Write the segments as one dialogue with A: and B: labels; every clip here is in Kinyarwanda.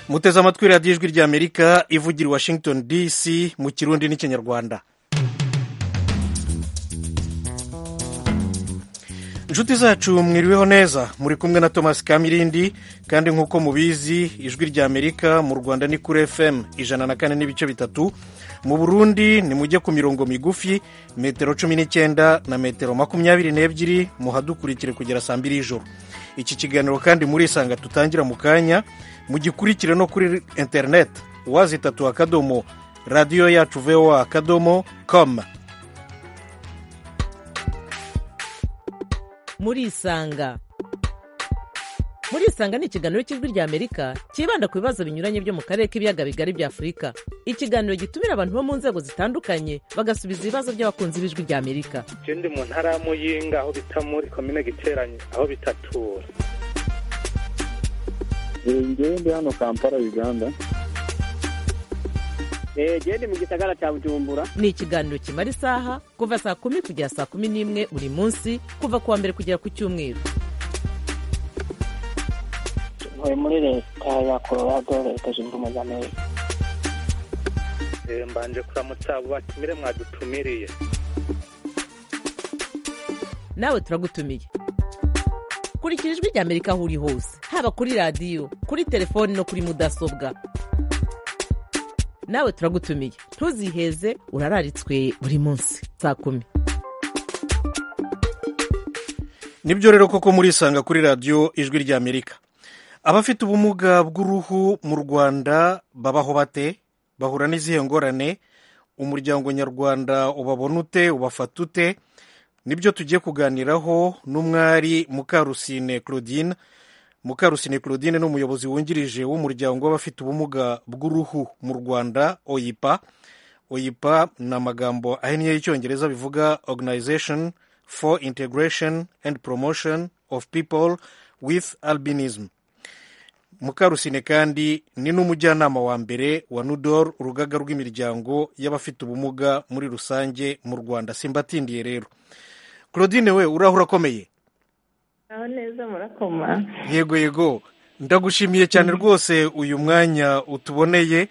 A: muteze amatwi radiyo ijwi ry'amerika ivugira i washington dc mu kirundi n'ikinyarwanda inshuti zacu mwiriweho neza muri kumwe na thomas kamirindi kandi nk'uko mubizi ijwi ry'amerika mu rwanda ni kuri fm ijana na kane n'ibice bitatu mu burundi nimujye ku mirongo migufi metero cumi n'icyenda na metero makumyabiri n'ebyiri muhadukurikire kugera saa mbiri y'ijoro iki kiganiro kandi murisanga tutangira mu kanya mugikurikire no kuri interineti wazi itatu akadomo radiyo yacu voa akadomo com
B: murisanga murisanga ni ikiganiro cy'ijwi ry'amerika cyibanda ku bibazo binyuranye byo mu karere k'ibiyaga bigari bya afurika ikiganiro gitumira abantu bo mu nzego zitandukanye bagasubiza ibibazo by'abakunzi b'ijwi ry'amerika
C: icyo ndi mu ntara ya muyinga aho bita muri komine giteranye aho bitatura
D: ngewe ndi hano kampala uganda
E: genda mu gisagara cya bujumbura
B: ni ikiganiro kimara isaha kuva saa kumi kugera saa kumi n'imwe buri munsi kuva ku wa mbere kugera ku cyumweru
F: ntuye muri leta ya colorado leta zunze ubumwe za amerika
C: mbanje kuramutsa abo batumire mwadutumiriye
B: nawe turagutumiye kurikira ijwi ry'amerika aho uri hose haba kuri radiyo kuri telefoni no kuri mudasobwa nawe turagutumiye ntuziheze urararitswe buri munsi saa kumi
A: nibyo rero koko murisanga kuri radiyo ijwi ry'amerika abafite ubumuga bw'uruhu mu rwanda babaho bate bahura n'izihe ngorane umuryango nyarwanda ubabona ute ubafata ute nibyo tugiye kuganiraho n'umwari mukarusine claudine mukarusine claudine ni umuyobozi wungirije w'umuryango w'abafite ubumuga bw'uruhu mu rwanda oyipa oyipa ni amagambo ahinnye y'icyongereza bivuga organization for integration and promotion of people with albinism mukarusine kandi ni n'umujyanama wa mbere wa nudor urugaga rw'imiryango y'abafite ubumuga muri rusange mu rwanda simbatindiye rero claudine we urahura akomeye
G: aho neza murakoma
A: yego yego ndagushimiye cyane rwose uyu mwanya utuboneye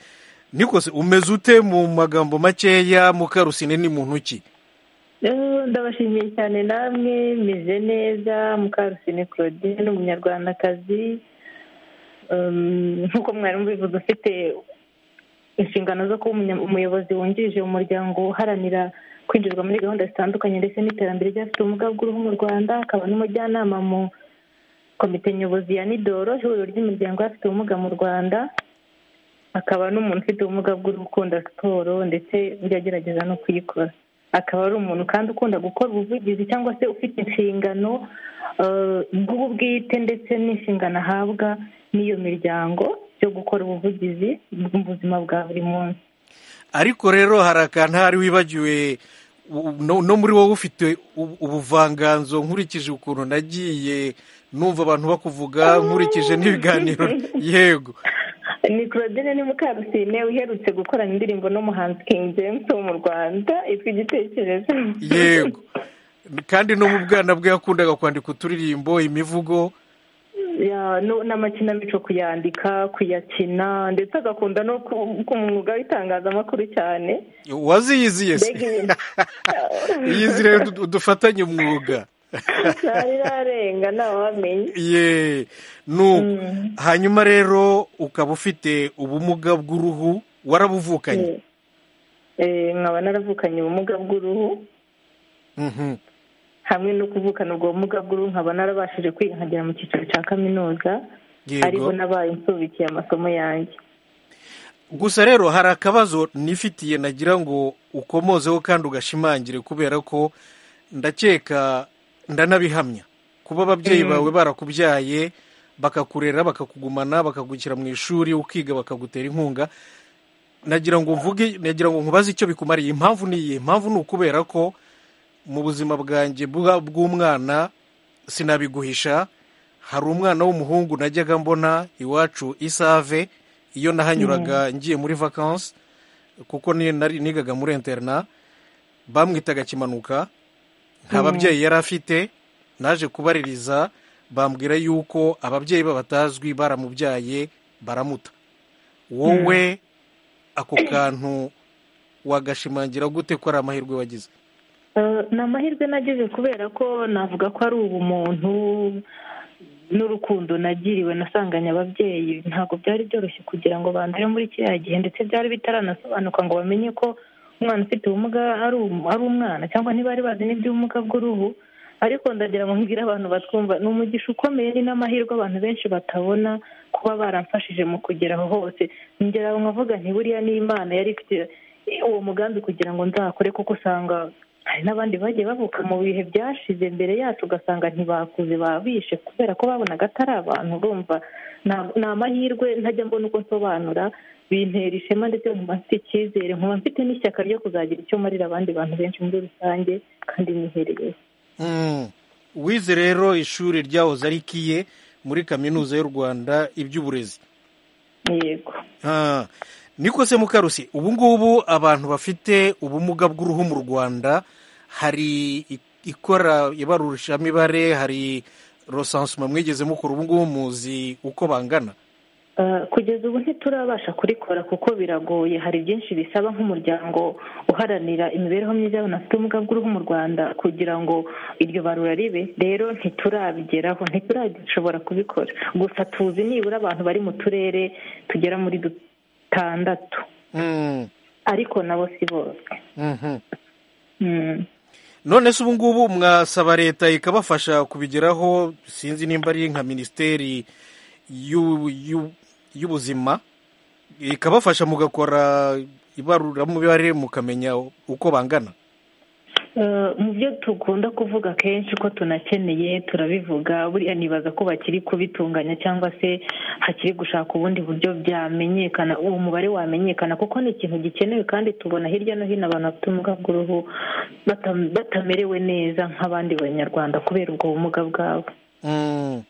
A: nikose umeze ute mu magambo makeya mukarusine ni muntu ki
G: ndabashimiye cyane namwe meze neza mukarusine claudine ni umunyarwandakazi nk'uko mwarimu bivuze ufite inshingano zo kuba umuyobozi wungirije mu muryango uharanira kwinjirwa muri gahunda zitandukanye ndetse n'iterambere ry'abafite ubumuga bw'uruhu mu rwanda akaba n'umujyanama mu komite nyobozi ya nidoro ihuriro ry'imiryango y'abafite ubumuga mu rwanda akaba n'umuntu ufite ubumuga bw'uruhu ukunda siporo ndetse agerageza no kuyikora akaba ari umuntu kandi ukunda gukora ubuvugizi cyangwa se ufite inshingano bw'ubu bwite ndetse n'inshingano ahabwa n'iyo miryango yo gukora ubuvugizi mu buzima bwa buri munsi
A: ariko rero hari akantu ahari wibagiwe no muri wowe ufite ubuvanganzo nkurikije ukuntu nagiye numva abantu bakuvuga nkurikije n'ibiganiro yego
G: ni claudine ni mukarusine uherutse gukorana indirimbo n'umuhanzi king james wo mu rwanda yitwa igitekerezo
A: yego kandi no mu bwana bwe yakundaga kwandika uturirimbo imivugo
G: n'amakinamico kuyandika kuyakina ndetse agakunda no ku mwuga w'itangazamakuru cyane
A: waziyiziye se iyizi rero dufatanye umwuga
G: ntari rarenga ntawamenye
A: ye hanyuma rero ukaba ufite ubumuga bw'uruhu warabuvukanye
G: nkaba naravukanye ubumuga bw'uruhu hamwe no kuvukana ubwo bumuga bw'uruhu nkaba narabashije kwiga nkagera mu cyiciro cya kaminuza ariho nabaye insubikiye amasomo yanjye
A: gusa rero hari akabazo nifitiye nagira ngo ukomozeho kandi ugashimangire kubera ko ndakeka ndanabihamya kuba ababyeyi bawe barakubyaye bakakurera bakakugumana bakagukira mu ishuri ukiga bakagutera inkunga nagira ngo mvuge nagira ngo nkubaze icyo bikumariye impamvu ni iyi impamvu ni ukubera ko mu buzima bwanjye bw'umwana sinabiguhisha hari umwana w'umuhungu najyaga mbona iwacu isave iyo nahanyuraga ngiye muri vakansi kuko nigaga muri interina bamwitaga kimanuka nta babyeyi yari afite naje kubaririza bambwira yuko ababyeyi be batazwi baramubyaye baramuta wowe ako kantu wagashimangira gute ko ari amahirwe wagize
G: Eh, ni amahirwe nagize kubera ko navuga ko ari ubumuntu n'urukundo nagiriwe nasanganye ababyeyi ntabwo byari byoroshye kugira ngo bandure muri kiriya gihe ndetse byari bitaranasobanuka ngo bamenye ko umwana ufite ubumuga ari um- ari umwana cyangwa ntibari bazi n'iby'ubumuga bw'uruhu ariko ndagira ngo mbwire abantu batwumva ni umugisha ukomeye ni n'amahirwe abantu benshi batabona kuba baramfashije mu kugera aho hose ngera aho nkavuga nti buriya ni imana yari ifite uwo mugambi kugira ngo nzakore kuko usanga hari n'abandi bagiye bavuka mu bihe byashize mbere yacu ugasanga ntibakuze babishe kubera ko babonaga atari abantu urumva nta- ni amahirwe ntajya mbona uko nsobanura bintera ishema ndetse nkumva mfite icyizere nkumva mfite n'ishyaka ryo kuzagira icyo marira abandi bantu benshi muri rusange kandi nihereye
A: Mm. wize rero ishuri ryahoze ari ikiye muri kaminuza y'u rwanda iby'uburezi
G: yego
A: Ah, niko se mukarusi ubu ngubu abantu bafite ubumuga bw'uruhu mu rwanda hari i- ikora ibarurishamibare hari rosansuma mwigeze mukora ubu ngubu muzi uko bangana
G: Uh, kugeza ubu ntiturabasha kurikora kuko biragoye hari byinshi bisaba nk'umuryango uharanira imibereho myiza y'abantu bafite ubumuga bw'uruhu mu rwanda kugira ngo iryo barura ribe rero ntiturabigeraho ntiturashobora kubikora gusa tuzi nibura abantu bari mu turere tugera muri dutandatu
A: Mm,
G: ariko nabo si bose
A: mhm.
G: Mm.
A: none se ubu ngubu mwasaba leta ikabafasha kubigeraho sinzi nimba ari nka minisiteri y'u- y'u- y'ubuzima ikabafasha mugakora ibaruramibare mukamenya uko bangana
G: Eh, mu byo dukunda kuvuga kenshi ko tunakeneye turabivuga buriya nibaza ko bakiri kubitunganya cyangwa se hakiri gushaka ubundi buryo byamenyekana uwo mubare wamenyekana kuko ni ikintu gikenewe kandi tubona hirya no hino abantu bafite ubumuga bw'uruhu bata- batamerewe neza nk'abandi banyarwanda kubera ubwo bumuga bwabo
A: Mm.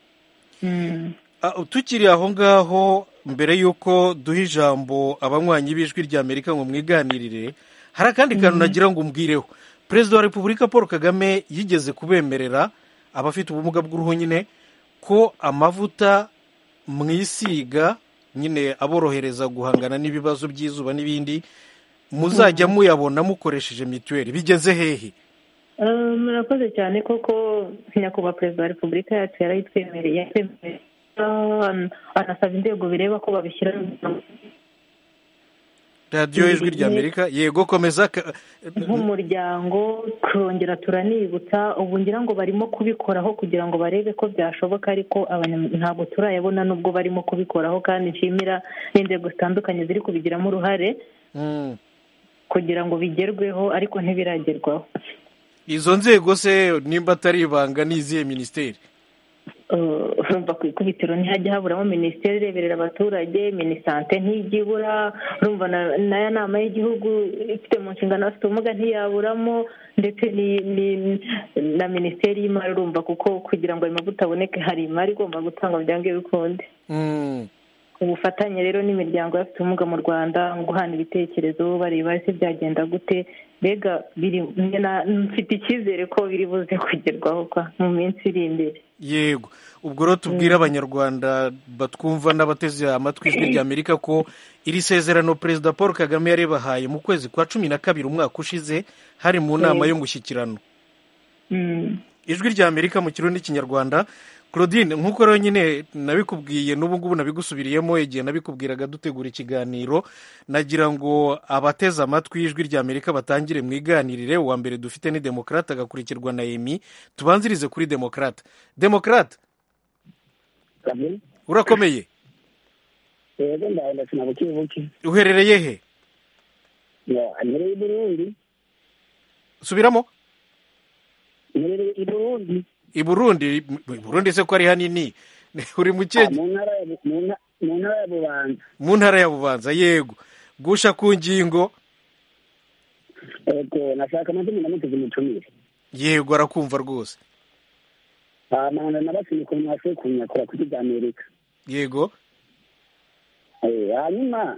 G: Mm.
A: Ah, tukiri aho ngaho mbere y'uko duha ijambo abanywanyi b'ijwi rya amerika ngo mwiganirire hari akandi kantu nagira ngo umbwireho perezida wa repubulika paul kagame yigeze kubemerera abafite ubumuga bw'uruhu nyine ko amavuta mwisiga nyine aborohereza guhangana n'ibibazo by'izuba n'ibindi muzajya muyabona mukoresheje mituweli bigeze hehe
G: Eh, murakoze cyane koko nyakubahwa perezida wa repubulika yacu yarayitwemereye yatwemereye. Eh, anasaba inzego bireba ko babishyira mu-
A: radiyo ijwi rya amerika yego komeza ka-
G: nk'umuryango turongera turanibutsa ubu ngira ngo barimo kubikoraho kugira ngo barebe ko byashoboka ariko abanya- ntabwo turayabona nubwo barimo kubikoraho kandi nshimira n'inzego zitandukanye ziri kubigiramo uruhare
A: Mm.
G: kugira ngo bigerweho ariko ntibiragerwaho
A: izo nzego se nimba atari ibanga ni izihe minisiteri
G: Eh, urumva ku ikubitiro ntihajya haburamo minisiteri ireberera abaturage minisante ntijya ibura urumva na- n'aya nama y'igihugu ifite mu nshingano abafite ubumuga ntiyaburamo ndetse ni- ni- na minisiteri y'imari urumva kuko kugira ngo ayo mavuta aboneke hari imari igomba gutangwa byanga bikunde
A: Mm.
G: ubufatanye rero n'imiryango y'abafite ubumuga mu rwanda mu guhana ibitekerezo bareba ese byagenda gute mbega biri na- mfite icyizere ko biri buze kugerwaho kwa mu minsi iri imbere
A: yego ubwo rero tubwire abanyarwanda batwumva n'abateze amatwi ijwi rya amerika ko iri sezerano perezida paul kagame yarebahaye mu kwezi kwa cumi na kabiri umwaka ushize hari mu nama
G: Yego.
A: y'umushyikirano
G: Mm.
A: ijwi rya amerika mu kirundi n'ikinyarwanda claudine nk'uko rero nyine nabikubwiye n'ubu ngubu nabigusubiriyemo igihe nabikubwiraga dutegura ikiganiro nagira ngo abateze amatwi y'ijwi rya amerika batangire mwiganirire uwa mbere dufite ni demokarate agakurikirwa na emi tubanzirize kuri demokarate demokarate urakomeye
E: yego ndabona buke buke
A: uherereye he
E: mpereye i burundi
A: subiramo
E: mpereye i burundi
A: i burundi i burundi se ko ari hanini uri mu kihe
E: Ah, mu ntara ya Bu- mu nta- mu ntara ya bubanza
A: mu ntara ya bubanza yego gusha ku ngingo
E: yego nashaka amazina ndamuteze umutumire
A: yego arakumva rwose
E: amanda nabasinya ukuntu bashoboye kunyakura ku bya amerika
A: yego
E: Eh, hanyuma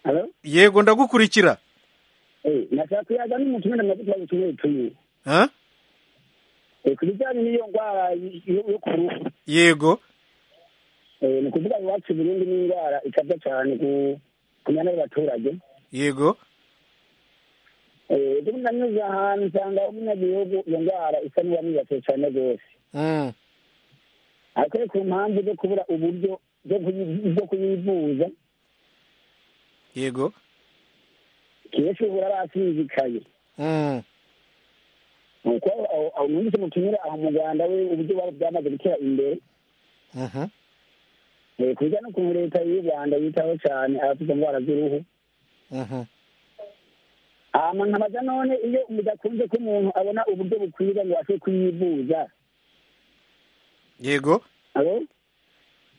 E: Hello?
A: yego ndagukurikira
E: Eh, nashaka kuyaza n'umutumire amavuta y'ubutumire tumwe
A: ha?
E: Eh, ku bijyanye n'iyo ndwara yo yo ku ruhu
A: yego
E: ni ukuvuga ngo iwacu i burundi n'indwara ikabya cyane kumenya n'abaturage
A: yego
E: ejo bundi nanyuze ahantu nsanga umunyagihugu iyo ndwara isa n'uwamwibasiye cyane rwose
A: Mm.
E: ariko ni ku mpamvu zo kubura uburyo bwo kuyi- bwo kuyivuza
A: yego
E: kenshi uhora arasinzikaye
A: Mm.
E: nuko aho- aho numvise mu kinyura aho muganda we uburyo bwari bwamaze gutera imbere
A: Mhm.
E: eh, ku bijyanye n'ukuntu leta y'u rwanda yitaho cyane abafite indwara z'uruhu
A: Mhm.
E: hama nkabaza none iyo bidakunze ko umuntu abona uburyo bukwiriye ngo ashobore kuyivuza
A: yego
E: alo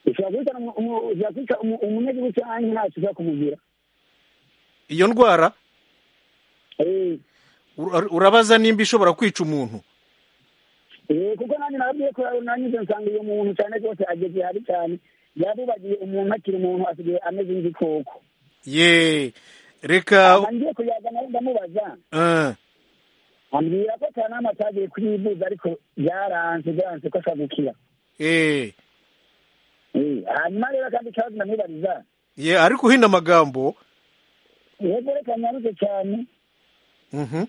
E: ushobora kwica umu- umu- ushobora kwica umu- umunyagihugu cyangwa ntacyo ushobora kumugira
A: iyo ndwara
E: Eh,
A: ura- urabaza nimba ishobora kwica umuntu
E: eh, kuko nanjye nababwiye ko nanyuze nsanga uyu muntu cyane rwose ageze hari cyane yabubagiye umuntu akiri umuntu asigaye ameze nk'igikoko
A: ye reka
E: Hama ngiye kuyazana aho ndamubaza
A: eh,
E: ambwira ko akanama atagiye kuyivuza ariko byaranze byaranze ko ashobora gukira
A: eh.
E: Eh, hanyuma rero kandi ikibazo ndamwibariza
A: ye ariko uhina amagambo
E: yego reka nyaruke cyane
A: Mhm.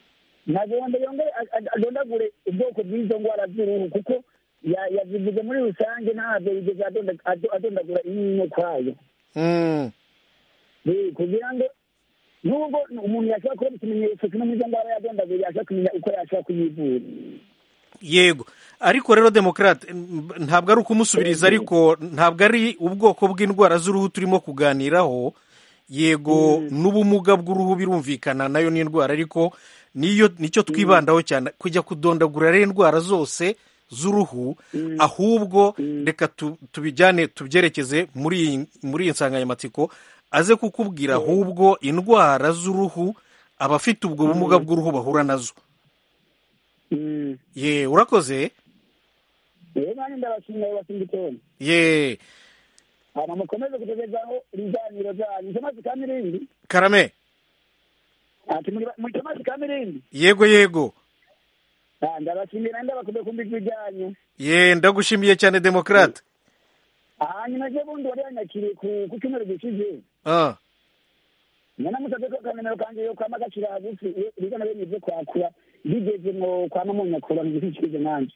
E: nagomba yongere a- a- adondagure ubwoko bw'izo ndwara z'uruhu kuko ya- yazivuze muri rusange ntabwo yigeze adonda- ado- adondagura imwe kwayo
A: Mm.
E: Eh, kugira ngo nubwo umuntu yashobora kubona ikimenyetso kimwe muri izo ndwara yadondaguye yashobora kumenya uko yashobora kuyivura
A: yego ariko rero demokarate mb- ntabwo ari ukumusubiriza ariko ntabwo ari ubwoko bw'indwara z'uruhu turimo kuganiraho yego n'ubumuga bw'uruhu birumvikana nayo ni indwara ariko niyo nicyo twibandaho cyane kujya kudondagura rero indwara zose z'uruhu ahubwo reka tu- tubijyane tubyerekeze muri iyi muri iyi nsanganyamatsiko aze kukubwira ahubwo indwara z'uruhu abafite ubwo bumuga bw'uruhu bahura nazo ye urakoze
E: rero nanjye ndabashimira bose igitondo
A: ye
E: hanyuma mukomeze kugezaho ibiganiro byanyu mucamazi ka mirindi
A: karame
E: ati mucamazi ka mirindi
A: yego yego
E: Ah, ndabashimira ndabakunze kumva ijwi ryanyu
A: ye ndagushimiye cyane demokarate
E: hanyuma ejo bundi wari yanyakiriye ku ku cyumweru gishize
A: Ah,
E: nyana musabye ko akanimero kanjye yo kwama gacira hagufi iyo riza na bene ibyo kwakura bigeze ngo kwama munyakura ntibishyikize nanjye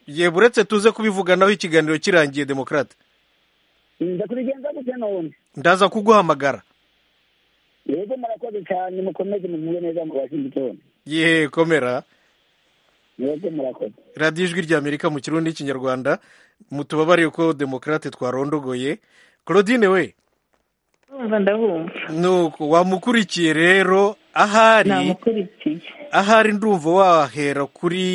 A: ye buretse tuze kubivuganaho ikiganiro kirangiye demokarate
E: nza kubigenza gute none
A: ndaza kuguhamagara
E: yego murakoze cyane mukomeze mumure neza mu washington
A: ye komera
E: yego murakoze
A: radiyo ijwi ry'amerika mu kirundi n'ikinyarwanda mutubabariye ko demokarate twarondogoye claudine we
G: ndumva ndabumva
A: nuko wamukurikiye rero ahari
G: namukurikiye
A: ahari ndumva wahera kuri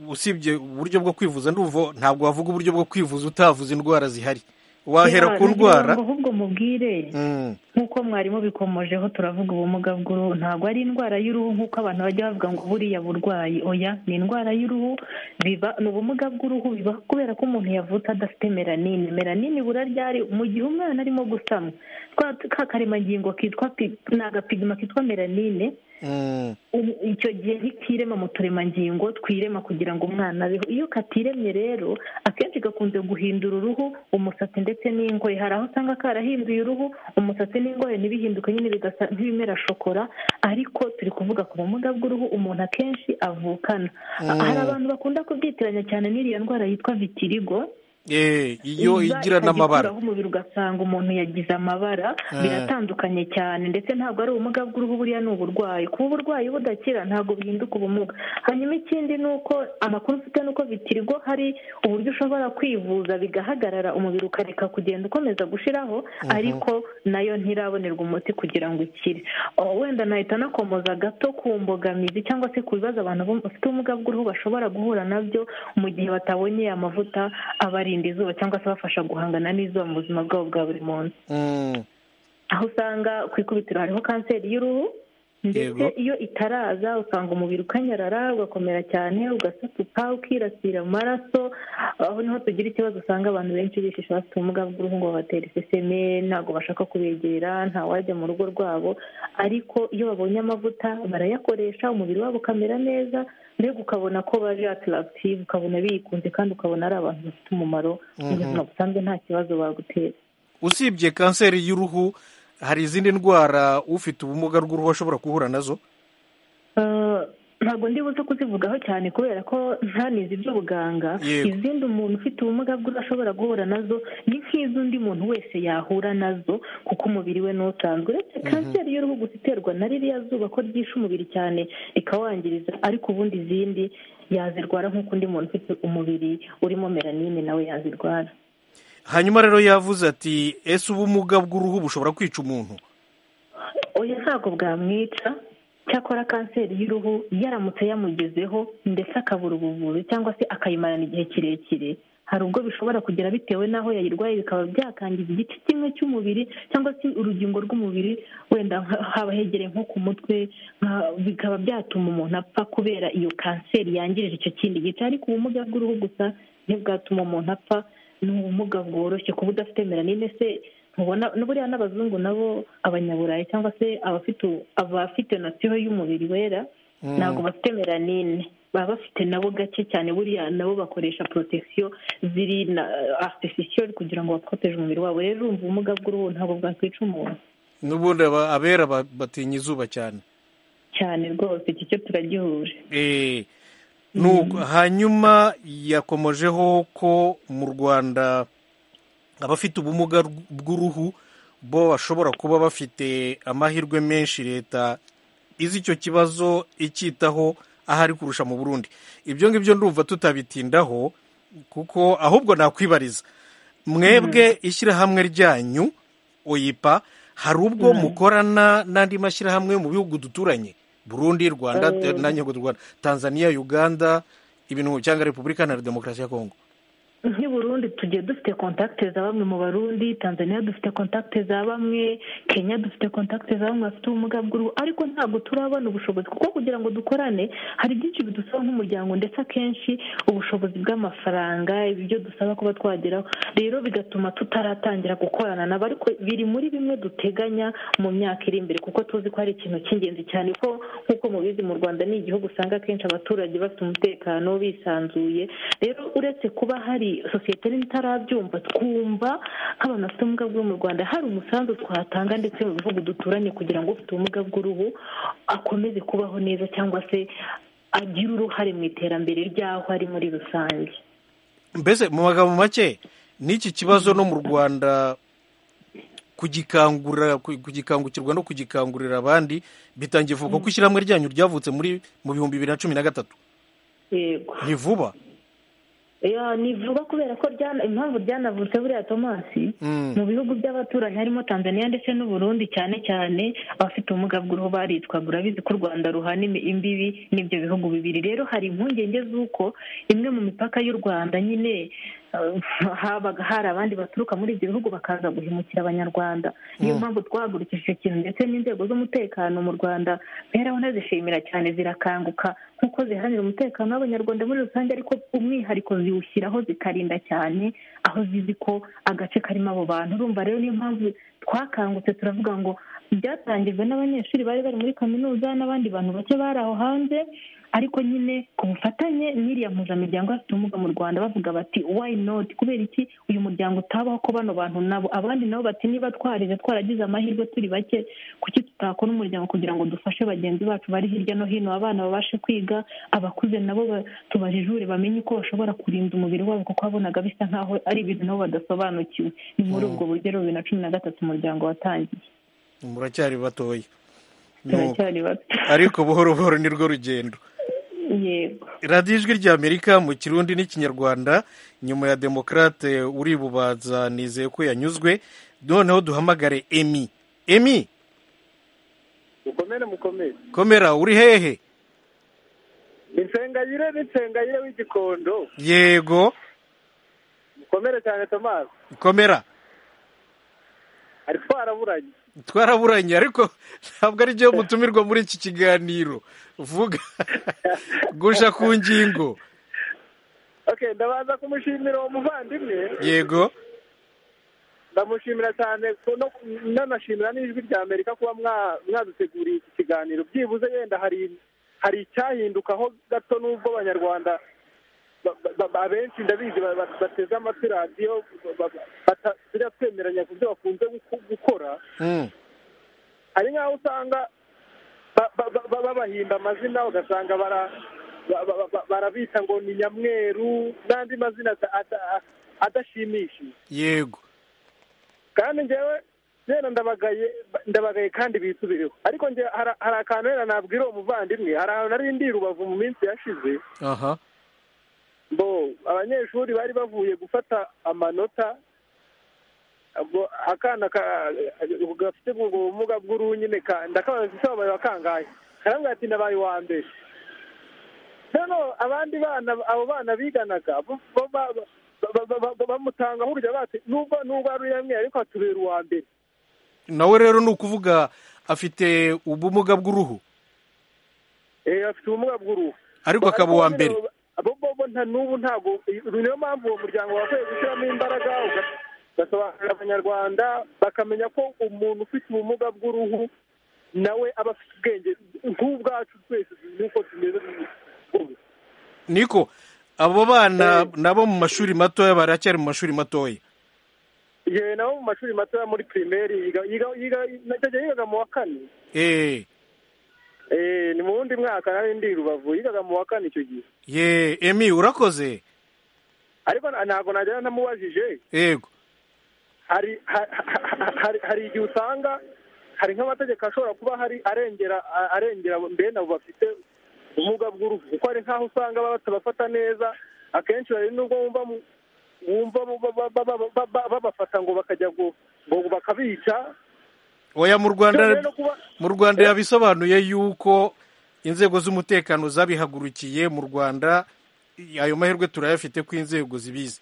A: usibye uburyo bwo kwivuza ndumva ntabwo wavuga uburyo bwo kwivuza utavuza indwara zihari wahera ku
G: Nagira ngo
A: ndwara
G: ahubwo mubwire
A: Mm,
G: nk'uko mwarimu bikomojeho turavuga ubumuga bw'uruhu ntabwo ari indwara y'uruhu nk'uko abantu bajya bavuga ngo buriya burwayi oya ni indwara y'uruhu biba ni ubumuga bw'uruhu biba kubera ko umuntu yavutse adafite melanine melanine ibura ryari mu gihe umwana arimo gusama twa ka karemangingo kitwa pi- ni agapigima kitwa melanine
A: mm,
G: ubu icyo gihe ntikirema mu turemangingo twirema kugira ngo umwana abeho iyo katiremye rero akenshi gakunze guhindura uruhu umusatsi ndetse n'ingohe hari aho usanga karahinduye uruhu umusatsi n'ingohe ntibihinduke nyine bigasa nk'ibimera shokora ariko turi kuvuga ku bumuga bw'uruhu umuntu akenshi avukana hari abantu bakunda kubyitiranya cyane n'iriya ndwara yitwa vitirigo
A: eh, iyo
G: iza
A: igira n'amabara
G: ikajya ikuraho umubiri ugasanga umuntu yagize amabara biratandukanye cyane ndetse ntabwo ari ubumuga bw'uruhu buriya ni uburwayi kuba uburwayi budakira ntabwo bihinduka ubumuga hanyuma ikindi ni uko amakuru mfite ni uko bitirigo hari uburyo ushobora kwivuza bigahagarara umubiri ukareka kugenda ukomeza gushiraho ariko nayo ntirabonerwa umuti kugira ngo ikire Oh, wenda nahita nakomoza gato ku mbogamizi cyangwa se ku bibazo abantu bum- bafite ubumuga bw'uruhu bashobora guhura nabyo mu gihe batabonye amavuta abarinda izuba cyangwa se abafasha guhangana n'izuba mu buzima bwabo bwa buri munsi
A: Mm,
G: aho usanga ku ikubitiro hariho kanseri y'uruhu ndetse
A: Yego.
G: iyo itaraza usanga umubiri ukanyarara ugakomera cyane ugasatuka ukirasira mu maraso aho niho tugira ikibazo usanga abantu benshi bishisha bafite ubumuga bw'uruhu ngo babatera iseseme ntabwo bashaka kubegera ntawajya mu rugo rwabo ariko iyo babonye amavuta barayakoresha umubiri wabo ukamera neza mbega ukabona ko baje ataragitivu ukabona bikunze kandi ukabona ari abantu bafite umumaro mu buzima busanzwe nta kibazo bagutera
A: usibye kanseri y'uruhu hari izindi ndwara ufite ubumuga bw'uruhu ashobora guhura nazo
G: Eh, ntabwo ndi buze kuzivugaho cyane kubera ko nta nizi iby'ubuganga
A: Yego.
G: izindi umuntu ufite ubumuga bwe ashobora guhura nazo ni nk'iz'undi muntu wese yahura nazo kuko umubiri we n'utanzwe uretse kanseri y'uruhu gusa iterwa na ririya zuba ko ryishe umubiri cyane rikawangiriza ariko ubundi izindi yazirwara nk'uko undi muntu ufite umubiri urimo melanine nawe yazirwara
A: hanyuma rero yavuze ati ese ubumuga bw'uruhu bushobora kwica umuntu
G: oya ntabwo bwamwica cyakora kanseri y'uruhu yaramutse yamugezeho ndetse akabura ubuvuzi cyangwa se akayimarana igihe kirekire hari ubwo bishobora kugera bitewe n'aho yayirwaye bikaba byakangiza igice kimwe cy'umubiri cyangwa se urugingo rw'umubiri wenda nka- haba hegereye nko ku mutwe nka- bikaba byatuma umuntu apfa kubera iyo kanseri yangirije icyo kindi gice ariko ubumuga bw'uruhu gusa ntibwatuma umuntu apfa ni ubumuga bworoshye kuba udafite melanine se ntubona buriya n'abazungu nabo abanyaburayi cyangwa se abafite abafite nasiyo y'umubiri wera ntabwo bafite melanine baba bafite nabo gake cyane buriya nabo bakoresha protection ziri na artificial kugira ngo baporoteje umubiri wabo rero urumva ubumuga bw'uruhu ntabwo bwakwica umuntu
A: n'ubundi aba- abera ba- batinya izuba cyane
G: cyane rwose iki cyo turagihuje
A: Eh, nuko hanyuma yakomojeho ko mu rwanda abafite ubumuga rw- bw'uruhu bo bashobora kuba bafite amahirwe menshi leta izi icyo kibazo icyitaho ahari kurusha mu burundi ibyo ngibyo ndumva tutabitindaho kuko ahubwo nakwibariza mwebwe ishyirahamwe ryanyu oyipa hari ubwo mukorana n'andi mashyirahamwe yo mu bihugu duturanye burundi rwanda nanjye ngo rwanda tanzania uganda ibintu cyangwa repubulika iharanira demokarasi ya kongo
G: nk'i burundi tugiye dufite kontakite za bamwe mu barundi tanzania dufite kontakite za bamwe kenya dufite kontakite za bamwe bafite ubumuga bw'uruhu ariko ntabwo turabona ubushobozi kuko kugira ngo dukorane hari byinshi bidusaba nk'umuryango ndetse akenshi ubushobozi bw'amafaranga ibyo dusaba kuba twageraho rero bigatuma tutaratangira gukorana nabo ariko biri muri bimwe duteganya mu myaka iri imbere kuko tuzi ko hari ikintu cy'ingenzi cyane ko nk'uko mubizi mu rwanda ni igihugu usanga akenshi abaturage bafite umutekano bisanzuye rero uretse kuba hari sosiyete nini itarabyumva twumva nk'abantu bafite ubumuga bwo mu rwanda hari umusanzu twatanga ndetse mu bihugu duturanye kugira ngo ufite ubumuga bw'uruhu akomeze kubaho neza cyangwa se agire uruhare mu iterambere ry'aho ari muri rusange
A: mbese mu magambo make n'iki kibazo no mu rwanda kugikangura ku- kugikangukirwa no kugikangurira abandi bitangiye vuba kuko ishyirahamwe ryanyu ryavutse muri mu bihumbi bibiri na cumi na gatatu
G: yego
A: ni vuba
G: Ya, ni vuba kubera ko ryana- impamvu ryanavutse buriya tomasi
A: Mm.
G: mu bihugu by'abaturanyi harimo tanzania ndetse n'uburundi cyane cyane abafite ubumuga bw'uruhu baritwaga urabizi ko u rwanda ruhana imi- imbibi n'ibyo bihugu bibiri rero hari impungenge z'uko imwe mu mipaka y'u rwanda nyine eh, habaga hari abandi baturuka muri ibyo bihugu bakaza guhemukira abanyarwanda niyo mpamvu twahagurukije icyo kintu ndetse n'inzego z'umutekano mu rwanda rero ndazishimira cyane zirakanguka nk'uko ziharanira umutekano w'abanyarwanda muri rusange ariko umwihariko ziwushyiraho zikarinda cyane aho zizi ko agace karimo abo bantu urumva rero niyo mpamvu twakangutse turavuga ngo byatangijwe n'abanyeshuri bari bari muri kaminuza n'abandi bantu bake bari aho hanze ariko nyine ku bufatanye n'iriya mpuzamiryango y'abafite ubumuga mu rwanda bavuga bati why not kubera iki uyu muryango utabaho ko bano bantu nabo abandi nabo bati niba twarize twaragize amahirwe turi bake kuki tutakora umuryango kugira ngo dufashe bagenzi bacu bari hirya no hino abana babashe kwiga abakuze nabo ba- tubajijure bamenye uko bashobora kurinda umubiri wabo kuko wabonaga bisa nkaho ari ibintu nabo badasobanukiwe ni muri ubwo buryo rero bibiri na cumi na gatatu umuryango watangiye
A: muracyari batoya Nuko.
G: turacyari bato
A: ariko buhoro buhoro ni rwo rugendo
G: yego
A: radiyo ijwi ry'amerika mu kirundi n'ikinyarwanda nyuma ya demokarate uribubaza nizeye ko yanyuzwe noneho duhamagare emi emi
D: mukomere mukomere
A: komera uri hehe
D: insengayire n'insengayire w'igikondo
A: yego
D: mukomere cyane tomasi
A: komera
D: ari twaraburanye
A: twaraburanye ariko ntabwo ari byo mutumirwa muri iki kiganiro vuga guca ku ngingo
D: okay ndabanza kumushimira uwo muvandimwe
A: yego
D: ndamushimira cyane ko no- nanashimira n'ijwi rya amerika kuba mwa- mwaduteguriye iki kiganiro byibuze yenda hari hari icyahindukaho gato n'ubwo abanyarwanda ba- ba- ba- abenshi ndabizi ba- ba- bateze amatwi radiyo ba- ba- batasubira twemeranya ku byo bakunze guku- gukora
A: Mm.
D: hari nk'aho usanga ba- ba- ba- ba- babahinda amazina ugasanga bara- ba- ba- ba- barabita ngo ni nyamweru n'andi mazina ata- ata- adashimishije
A: yego
D: kandi njyewe njyewe ndabagaye ndabagaye kandi bisubireho ariko njye hari- hari akantu rero nabwira uwo muvandimwe hari ahantu nari ndi i rubavu mu minsi yashize
A: aha
D: bo abanyeshuri bari bavuye gufata amanota ubwo akana ka- gafite ubwo bumuga bw'uruhu nyine ka- ndakabaza ese wabaye wa kangahe karambwira ati nabaye uwa mbere noneho abandi bana abo bana biganaga bo- bo- ba- ba- ba- ba- bamutanga burya bati nubwo nubwo ari uyamwe ariko atubera uwa mbere
A: nawe rero ni ukuvuga afite ubumuga bw'uruhu
D: Eh, afite ubumuga bw'uruhu
A: ariko akaba uwa mbere
D: bo bo bo nta n'ubu ntabwo niyo mpamvu uwo muryango wakwiye gushyiramo imbaraga uga- ugasobanurira abanyarwanda bakamenya ko umuntu ufite ubumuga bw'uruhu nawe aba afite ubwenge nk'ubwacu twese nk'uko tumeze ubu
A: niko abo bana nabo mu mashuri matoya baracyari mu mashuri matoya
D: yewe nabo mu mashuri matoya muri pirimeri yiga- yiga- yiga- icyo gihe yigaga mu wa kane
A: eee
D: Eh, ni mu wundi mwaka nari ndi i rubavu yigaga mu wa kane icyo gihe
A: ye emi urakoze
D: ariko na- ntabwo nagera namubajije
A: yego
D: hari ha- ha- hari hari igihe usanga hari nk'amategeko ashobora kuba hari arengera a- arengera bene abo bafite ubumuga bw'uruhu kuko hari nk'aho usanga baba batabafata neza akenshi hari n'ubwo wumva mu- wumva mu- ba- ba- ba- ba- ba- ba- babafata ngo bakajya ngo ngo bakabica
A: oya mu
D: Byongeye
A: rwanda
D: no kuba-
A: mu rwanda yabisobanuye yuko inzego z'umutekano zabihagurukiye mu rwanda ayo mahirwe turayafite ko inzego zibizi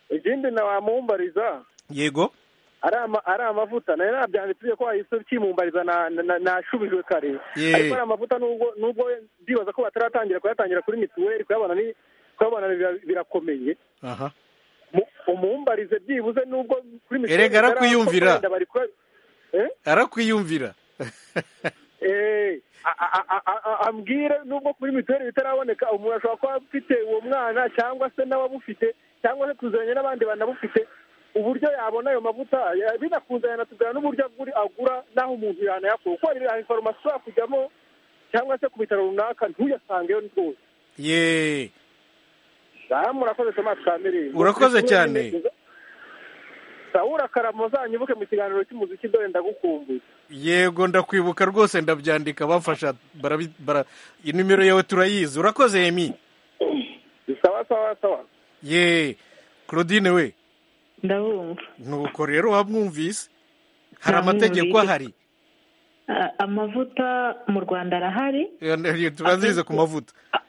D: ikindi na wamumbariza
A: yego
D: ari ama- ari amavuta nayo nabyanditse ko wahise ukimumbariza na- na- na- nashubijwe kare
A: Yeah.
D: ariko ari amavuta nubwo nubwo ndibaza ko bataratangira kuyatangira kuri mituweli kuyabona ni kuyabona bira- birakomeye
A: aha
D: Mu- umumbarize byibuze nubwo kuri mituweli
A: Erega arakwiyumvira.
D: barakorwa, bari kuba- Eh?
A: arakwiyumvira
D: Eh, a- a- a- a- a- ambwire nubwo kuri mituweli bitaraboneka umuntu ashobora kuba afite uwo mwana cyangwa se n'ababufite cyangwa se tuzanye n'abandi banabufite uburyo yabona ayo mavuta ya- binakunze yanatubwira n'uburyo agura agura n'aho umuntu yanayakura kuko hari hari farumasi ushobora kujyamo cyangwa se ku bitaro runaka ntuyasangeyo rwose
A: ye
D: aha murakoze Thomas Kamere
A: Urakoze cyane.
D: sawura karamo uzanyibuke mu kiganiro cy'umuziki dore ndagukumbuye
A: yego ndakwibuka rwose ndabyandika bamfasha barabi- bara- inimero yawe turayizi urakoze emi
D: sawa sawa sawa
A: ye claudine we
G: ndabumva
A: nuko rero wamwumvise hari
G: Namwumvise.
A: amategeko ahari
G: A- amavuta mu rwanda arahari
A: Eh, tubanzirize ku mavuta
G: A-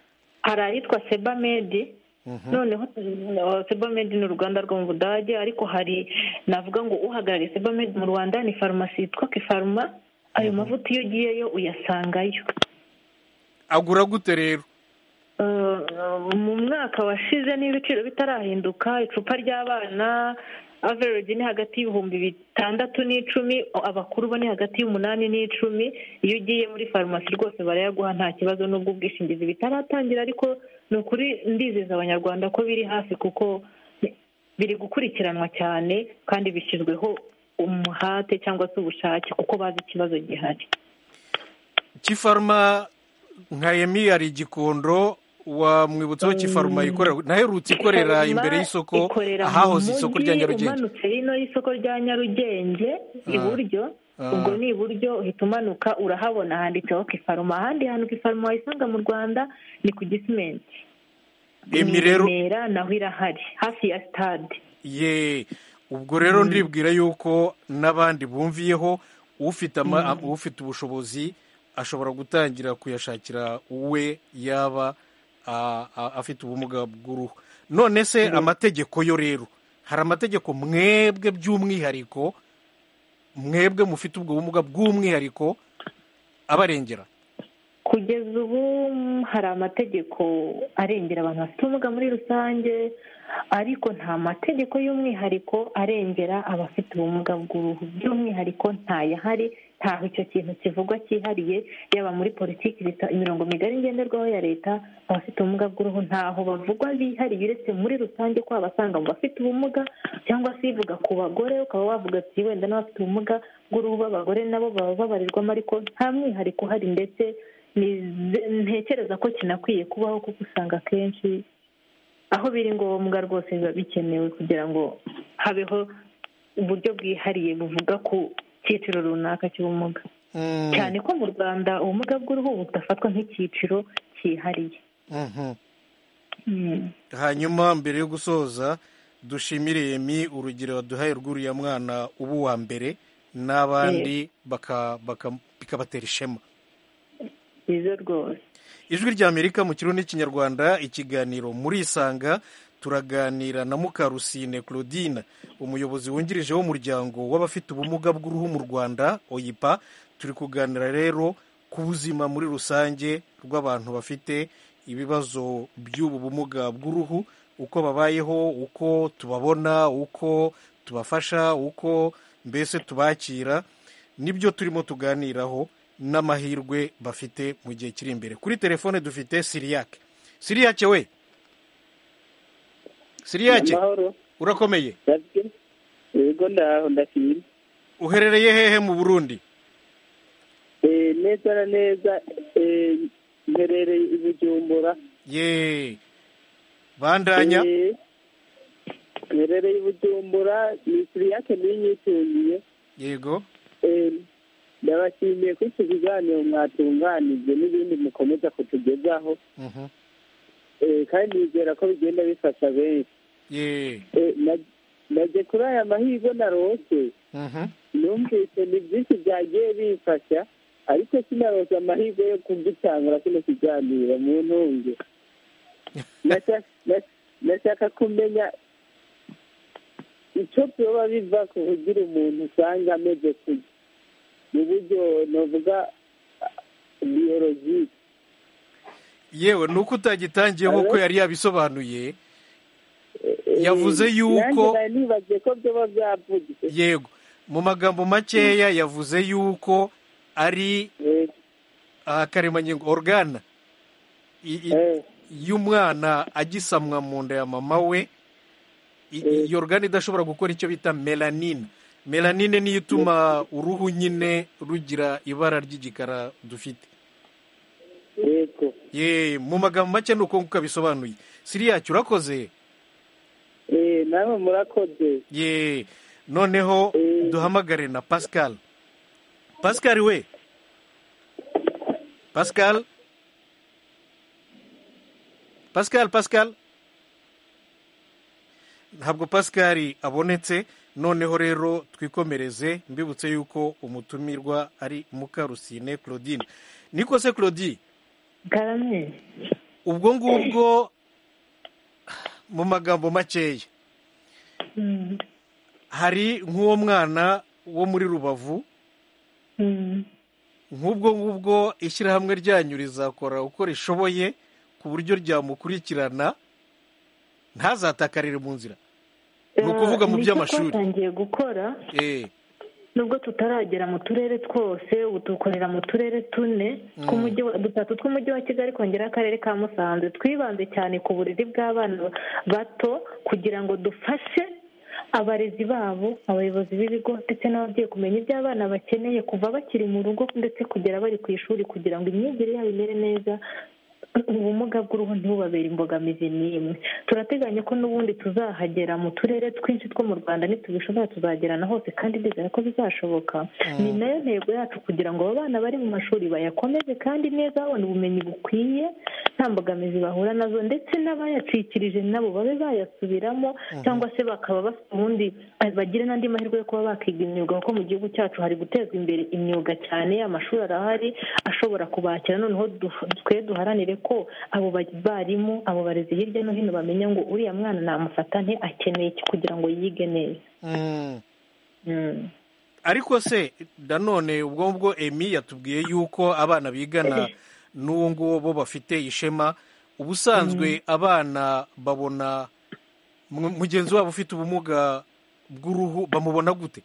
G: hari ayitwa sebamedi noneho uh, sebamedi ni uruganda rwo mu budage ariko hari navuga ngo uhagarariye sebamedi mu rwanda ni farumasi yitwa kifaruma ayo mavuta iyo ugiyeyo uyasangayo
A: agura gute rero
G: Uh, mu mwaka washize niba ibiciro bitarahinduka icupa ry'abana average ni hagati y'ibihumbi bitandatu n'icumi abakuru bo ni hagati y'umunani n'icumi iyo ugiye muri farumasi rwose barayaguha nta kibazo n'ubwo ubwishingizi bitaratangira ariko ni ukuri ndizeza abanyarwanda ko biri hafi kuko biri gukurikiranwa cyane kandi bishyizweho umuhate cyangwa se ubushake kuko bazi ikibazo gihari
A: kifaruma nka emi hari igikondo wamwibutsaho kifaruma ikorera naherutse ikorera imbere y'isoko
G: ikorera
A: ahahoze
G: mu
A: isoko
G: mujyi,
A: rya nyarugenge
G: umanutse hino y'isoko rya nyarugenge
A: Ah.
G: iburyo
A: Ah.
G: ubwo ni iburyo uhita umanuka urahabona handitseho kifaruma ahandi hantu kifaruma wayisanga mu rwanda ni ku gisimenti
A: emi rero
G: Ni i Remera, naho irahari hafi ya sitade
A: ye ubwo rero ndibwira yuko n'abandi bumviyeho ufite ama- am- ufite ubushobozi ashobora gutangira kuyashakira uwe yaba a- a- afite ubumuga bw'uruhu none se amategeko yo rero hari amategeko mwebwe by'umwihariko mwebwe mufite ubwo bumuga bw'umwihariko abarengera
G: kugeza ubu hari amategeko arengera abantu bafite ubumuga muri rusange ariko nta mategeko y'umwihariko arengera abafite ubumuga bw'uruhu by'umwihariko ntayahari ntaho icyo kintu kivugwa cyihariye yaba muri politiki zita imirongo migari ngenderwaho ya leta abafite ubumuga bw'uruhu ntaho bavugwa bihariye uretse muri rusange ko abasanga mu bafite ubumuga cyangwa se ivuga ku bagore ukaba wavuga ati wenda n'abafite ubumuga bw'uruhu b'abagore nabo baba babarirwamo ariko nta mwihariko uhari ndetse ntekereza ko kinakwiye kubaho kuko usanga akenshi aho biri ngombwa rwose biba bikenewe kugira ngo habeho uburyo bwihariye buvuga ku cyiciro runaka cy'ubumuga cyane ko mu rwanda ubumuga bw'uruhu budafatwa nk'icyiciro cyihariye
A: hanyuma mbere yo gusoza dushimire yemi urugero waduhaye rw'uriya mwana uba uwa mbere n'abandi bikabatera ishema
G: byiza rwose
A: ijwi ry'amerika mu kirundi n'ikinyarwanda ikiganiro murisanga turaganira na mukarusine claudine umuyobozi wungirije w'umuryango w'abafite ubumuga bw'uruhu mu rwanda oyipa turi kuganira rero ku buzima muri rusange rw'abantu bafite ibibazo by'ubu bumuga bw'uruhu uko babayeho uko tubabona uko tubafasha uko mbese tubakira nibyo turimo tuganiraho n'amahirwe bafite mu gihe kiri imbere kuri telefone dufite siriyake siriyake we siriyake urakomeye
F: yego ndaho ndashimye
A: uherereye hehe mu burundi
F: Eh, neza na neza eh, mperereye i bujumbura
A: ye bandanya
F: Eh, mherereye i bujumbura ni siriyake niyinyitungiye
A: yego
F: Eh, ndabashimiye ko iki kiganiro mwatunganije n'ibindi mukomeza kutugezaho
A: Mhm.
F: Eh, kandi nizera ko bigenda bifasha benshi
A: ye
F: Eh, na- naje kuri aya mahirwe narose
A: Mhm.
F: numvise ni byinshi byagiye bimfasha ariko sinaroza amahirwe yo kugitangura kino kiganiro mu ntunge Nasha- na- nashaka kumenya icyo byoba biva ku kugira umuntu usanga ameze kuja mu buryo novuga biyologike
A: yewe ni uko utagitangiyeho
F: Hello?
A: ko yari yabisobanuye
F: Eh,
A: Yavuze yuko-
F: nanjye nari nibagiye ko byoba byavugitse
A: yego mu magambo makeya yavuze yuko ari
F: Eh,
A: akaremangingo organa I- i-
F: eh,
A: y'umwana agisamwa mu nda ya mama we i- i- iyo organe idashobora gukora icyo bita melanine melanine niyo ituma uruhu nyine rugira ibara ry'igikara dufite
F: yego
A: ye mu magambo make ni uko nguko abisobanuye siriyake urakoze
F: Eh, namwe murakoze
A: ye noneho duhamagare na pascal pascal we pascal pascal pascal ntabwo pascal abonetse noneho rero twikomereze mbibutse yuko umutumirwa ari mukarusine claudine niko se claudine
G: garamye
A: ubwo ngubwo mu magambo makeya
G: Mm.
A: hari nk'uwo mwana wo muri rubavu
G: Mm.
A: nk'ubwo ngubwo ishyirahamwe ryanyu rizakora uko rishoboye ku buryo ryamukurikirana ntazatakare mu nzira ni ukuvuga mu
G: Nicyo
A: by'amashuri.
G: twatangiye gukora
A: eee
G: nubwo tutaragera mu turere twose ubu dukorera mu turere tune tw'umujyi wa- dutatu tw'umujyi wa kigali kongera akarere ka musanze twibanze cyane ku buriri bw'abana bato kugira ngo dufashe abarezi babo abayobozi b'ibigo ndetse n'ababyeyi kumenya ibyo abana bakeneye kuva bakiri mu rugo ndetse kugera bari ku ishuri kugira ngo imyigire yabo imere neza ubumuga bw'uruhu ntibubabere imbogamizi n'imwe turateganya ko n'ubundi tuzahagera mu turere twinshi two mu rwanda nitubishobora tuzagera na hose kandi ndizera ko bizashoboka ni nayo ntego yacu kugira ngo aba bana bari mu mashuri bayakomeze kandi neza babona ubumenyi bukwiye nta mbogamizi bahura nazo ndetse n'abayacikirije nabo babe bayasubiramo cyangwa se bakaba bafite ubundi bagire n'andi mahirwe yo kuba bakiga imyuga kuko mu gihugu cyacu hari gutezwa imbere imyuga cyane amashuri arahari ashobora kubakira noneho du- twe duharanire ko abo ba- barimu abo barezi hirya no hino bamenya ngo uriya mwana namufata nte akeneye iki kugira ngo yige neza Mm.
A: ariko se nanone ubwo ngubwo emi yatubwiye yuko abana bigana n'uwo nguwo bo bafite ishema ubusanzwe abana babona mu- mugenzi wabo ufite ubumuga bw'uruhu bamubona gute